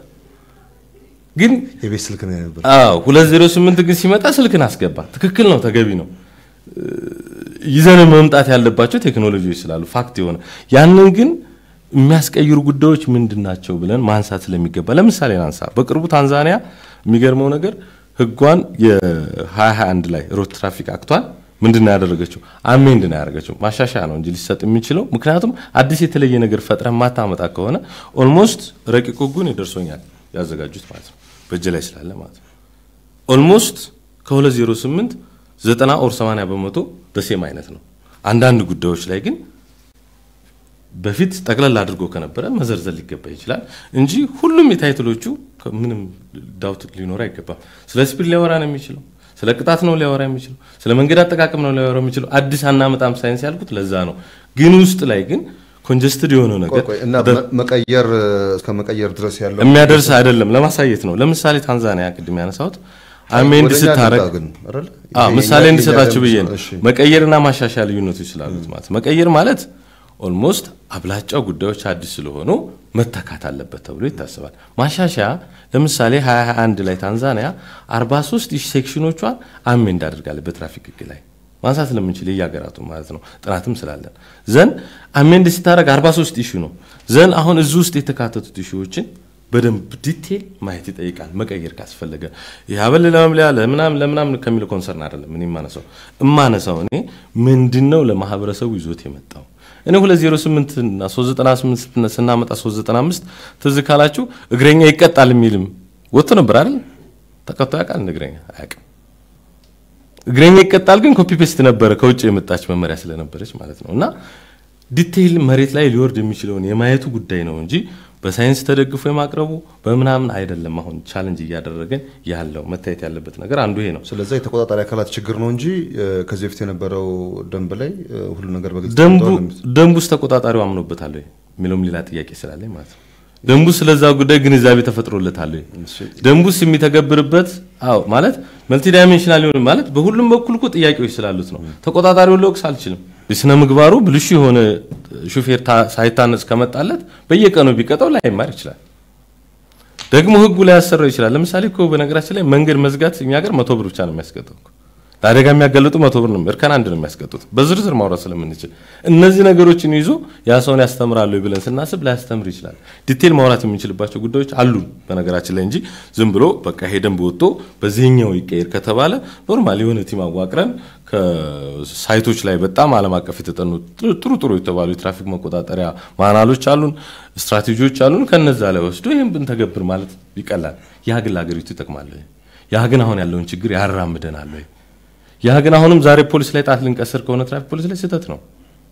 ግን የቤት ስልክ ነው የነበር። አዎ 208 ግን ሲመጣ ስልክን አስገባ። ትክክል ነው፣ ተገቢ ነው። ይዘን መምጣት ያለባቸው ቴክኖሎጂዎች ስላሉ ፋክት የሆነ ያንን ግን የሚያስቀይሩ ጉዳዮች ምንድን ናቸው ብለን ማንሳት ስለሚገባ ለምሳሌ ናንሳ። በቅርቡ ታንዛኒያ የሚገርመው ነገር ህጓን የ2021 ላይ ሮድ ትራፊክ አክቷን ምንድን ነው ያደረገችው? አሜንድ ነው ያደረገችው። ማሻሻያ ነው እንጂ ሊሰጥ የሚችለው ምክንያቱም አዲስ የተለየ ነገር ፈጥረን ማታመጣ ከሆነ ኦልሞስት ረቂቅ ህጉን ይደርሶኛል ያዘጋጁት ማለት ነው በእጅ ላይ ስላለ ማለት ነው። ኦልሞስት ከ208 90 ኦር 80 በመቶ ደሴም አይነት ነው። አንዳንድ ጉዳዮች ላይ ግን በፊት ጠቅለል አድርጎ ከነበረ መዘርዘር ሊገባ ይችላል እንጂ ሁሉም የታይትሎቹ ምንም ዳውት ሊኖር አይገባም። ስለ ስፒድ ሊያወራ ነው የሚችለው፣ ስለ ቅጣት ነው ሊያወራ የሚችለው፣ ስለ መንገድ አጠቃቀም ነው ሊያወራ የሚችለው። አዲስ አናመጣም ሳይንስ ያልኩት ለዛ ነው። ግን ውስጥ ላይ ግን ኮንጀስትድ የሆነው ነገር ቆይ ቆይ፣ እና መ- መቀየር እስከ መቀየር ድረስ ያለው የሚያደርስ አይደለም። ለማሳየት ነው። ለምሳሌ ታንዛኒያ ቅድም ያነሳሁት አሜንድ ወደኛ ስታረግ ልምጣ ግን አይደል? አዎ ይሄ ምሳሌ የኛ- እንዲሰጣችሁ ብዬ ነው። እሺ። መቀየርና ማሻሻያ ልዩነቶች ስላሉት ማለት ነው። መቀየር ማለት ኦልሞስት አብላጫው ጉዳዮች አዲስ ስለሆኑ መተካት አለበት ተብሎ ይታሰባል። ማሻሻያ ለምሳሌ 2021 ላይ ታንዛኒያ 43 ሺህ ሴክሽኖቿን አሜንድ አድርጋለች በትራፊክ ህግ ላይ ማንሳት ስለምንችል የየሀገራቱ ማለት ነው። ጥናትም ስላለን ዘን አሜንድ ስታደርግ 43 ኢሹ ነው። ዘን አሁን እዚህ ውስጥ የተካተቱት ኢሹዎችን በደንብ ዲቴል ማየት ይጠይቃል። መቀየር ካስፈለገ የሀበል ለመምለያ ለምናም ለምናም ከሚለው ኮንሰርን አይደለም። እኔ የማነሳው እማነሳው እኔ ምንድነው ለማህበረሰቡ ይዞት የመጣው እኔ 208 እና 398 ስናመጣ 395 ትዝ ካላችሁ እግረኛ ይቀጣል የሚልም ወጥቶ ነበር አይደል? ተቀጥቶ ያውቃል? እግረኛ አያውቅም። እግረኛ ይቀጣል ግን ኮፒ ፔስት ነበረ ከውጭ የመጣች መመሪያ ስለነበረች ማለት ነው። እና ዲቴይል መሬት ላይ ሊወርድ የሚችለውን የማየቱ ጉዳይ ነው እንጂ በሳይንስ ተደግፎ የማቅረቡ በምናምን አይደለም። አሁን ቻለንጅ እያደረገን ያለው መታየት ያለበት ነገር አንዱ ይሄ ነው። ስለዛ የተቆጣጣሪ አካላት ችግር ነው እንጂ እ፣ ከዚህ በፊት የነበረው ደንብ ላይ እ፣ ሁሉ ነገር በግልጽ ደንቡ ተቀምጧል ነው የምት- ደንቡ ውስጥ ተቆጣጣሪው አምኖበታል ወይ የሚለውም ሌላ ጥያቄ ስላለኝ ማለት ነው። ደንቡ ስለዛ ጉዳይ ግንዛቤ ተፈጥሮለታል ወይ? ደንቡስ የሚተገብርበት አዎ ማለት መልቲ ዳይሜንሽናል ሊሆን ማለት በሁሉም በኩል እኮ ጥያቄዎች ስላሉት ነው። ተቆጣጣሪውን ልወቅስ አልችልም። የስነ ምግባሩ ብልሹ የሆነ ሹፌር ታ- ሳይታነጽ ከመጣለት በየቀኑ ቢቀጠው ላይማር ይችላል። ደግሞ ህጉ ላይ ያሰራው ይችላል። ለምሳሌ እኮ በነገራችን ላይ መንገድ መዝጋት እኛ ሀገር መቶ ብር ብቻ ነው የሚያስቀጠው እኮ። ለአደጋ የሚያጋልጡ መቶ ብር ነው፣ እርከን አንድ ነው የሚያስቀጡት። በዝርዝር ማውራት ስለምንችል እነዚህ ነገሮችን ይዞ ያ ሰውን ያስተምራሉ ብለን ስናስብ ላያስተምር ይችላል። ዲቴል ማውራት የምንችልባቸው ጉዳዮች አሉን በነገራችን ላይ እንጂ ዝም ብሎ በቃ ይሄ ደንብ ወጥቶ በዚህኛው ይቀየር ከተባለ ኖርማል የሆነ ቲም አዋቅረን ከሳይቶች ላይ በጣም ዓለም አቀፍ የተጠኑ ጥሩ ጥሩ የተባሉ የትራፊክ መቆጣጠሪያ ማናሎች አሉን፣ ስትራቴጂዎች አሉን። ከነዛ ላይ ወስዶ ይህም ብንተገብር ማለት ይቀላል። ያ ግን ለሀገሪቱ ይጠቅማል ወይ? ያ ግን አሁን ያለውን ችግር ያራምደናል ወይ? ያ ግን አሁንም ዛሬ ፖሊስ ላይ ጣት ልንቀስር ከሆነ ትራፊክ ፖሊስ ላይ ስህተት ነው።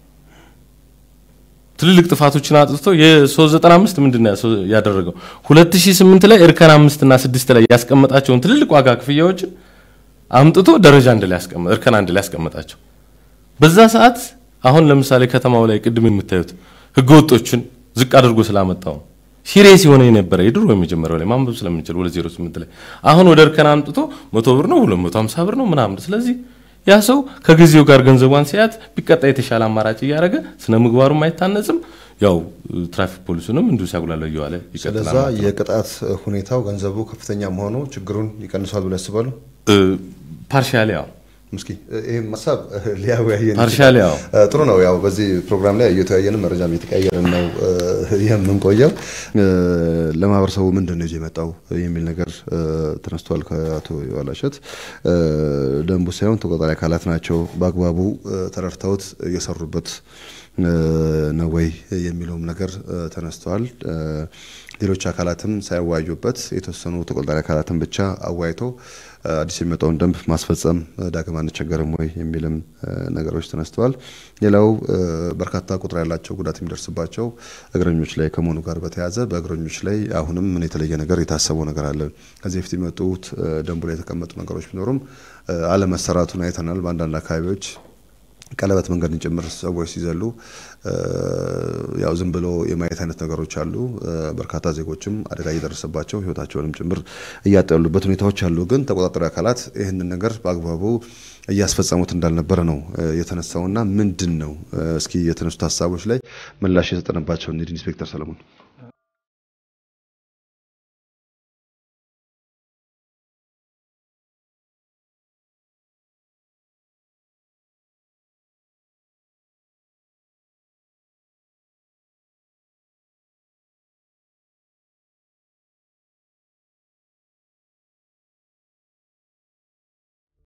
ትልልቅ ጥፋቶችን አጥፍቶ የ395 ምንድን ነው ያደረገው? 2008 ላይ እርከን አምስት እና ስድስት ላይ ያስቀመጣቸውን ትልልቅ ዋጋ ክፍያዎችን አምጥቶ ደረጃ አንድ ላይ ያስቀመጠ እርከን አንድ ላይ ያስቀመጣቸው። በዛ ሰዓት አሁን ለምሳሌ ከተማው ላይ ቅድም የምታዩት ህገወጦችን ዝቅ አድርጎ ስላመጣው ሲሪየስ የሆነ የነበረ የድሮ የመጀመሪያው ላይ ማንበብ ስለምንችል 208 ላይ አሁን ወደ እርከን አምጥቶ መቶ ብር ነው 250 ብር ነው ምናምን። ስለዚህ ያ ሰው ከጊዜው ጋር ገንዘቧን ሲያት ቢቀጣ የተሻለ አማራጭ እያደረገ ስነ ምግባሩም አይታነጽም። ያው ትራፊክ ፖሊሱንም እንዲሁ ሲያጉላለው እየዋለ ይቀጥላል ስለዛ ማለት ነው። የቅጣት ሁኔታው ገንዘቡ ከፍተኛ መሆኑ ችግሩን ይቀንሷል ብለው ያስባሉ? ፓርሻሊ ያው እስኪ ይህም ሀሳብ ሊያወያየን ፓርሻሊ ያው እ፣ ጥሩ ነው። ያው በዚህ ፕሮግራም ላይ እየተወያየንም መረጃም እየተቀያየርን ነው እ፣ የምንቆየው። እ፣ ለማህበረሰቡ ምንድን ነው ይዞ የመጣው የሚል ነገር እ፣ ተነስቷል ከአቶ የዋላሸት እ፣ ደንቡ ሳይሆን ተቆጣጣሪ አካላት ናቸው በአግባቡ እ፣ ተረድተውት እየሰሩበት እ፣ ነው ወይ የሚለውም ነገር እ፣ ተነስተዋል። እ፣ ሌሎች አካላትም ሳያወያዩበት የተወሰኑ ተቆጣጣሪ አካላትን ብቻ አወያይቶ እ፣ አዲስ የሚመጣውን ደንብ ማስፈጸም እ፣ ዳግም አንቸገርም ወይ የሚልም እ፣ ነገሮች ተነስተዋል። ሌላው እ፣ በርካታ ቁጥር ያላቸው ጉዳት የሚደርስባቸው እግረኞች ላይ ከመሆኑ ጋር በተያያዘ በእግረኞች ላይ አሁንም ምን የተለየ ነገር የታሰበው ነገር አለ? ከዚህ በፊት የመጡት እ፣ ደንቡ ላይ የተቀመጡ ነገሮች ቢኖሩም እ፣ አለመሰራቱን አይተናል። በአንዳንድ አካባቢዎች ቀለበት መንገድን ጭምር ሰዎች ሲዘሉ እ፣ ያው ዝም ብሎ የማየት አይነት ነገሮች አሉ። እ፣ በርካታ ዜጎችም አደጋ እየደረሰባቸው ሕይወታቸውንም ጭምር እያጡ ያሉበት ሁኔታዎች አሉ። ግን ተቆጣጣሪ አካላት ይህንን ነገር በአግባቡ እያስፈጸሙት እንዳልነበረ ነው እ፣ የተነሳውና ምንድን ነው እ፣ እስኪ የተነሱት ሀሳቦች ላይ ምላሽ የሰጠንባቸው እንሂድ። ኢንስፔክተር ሰለሞን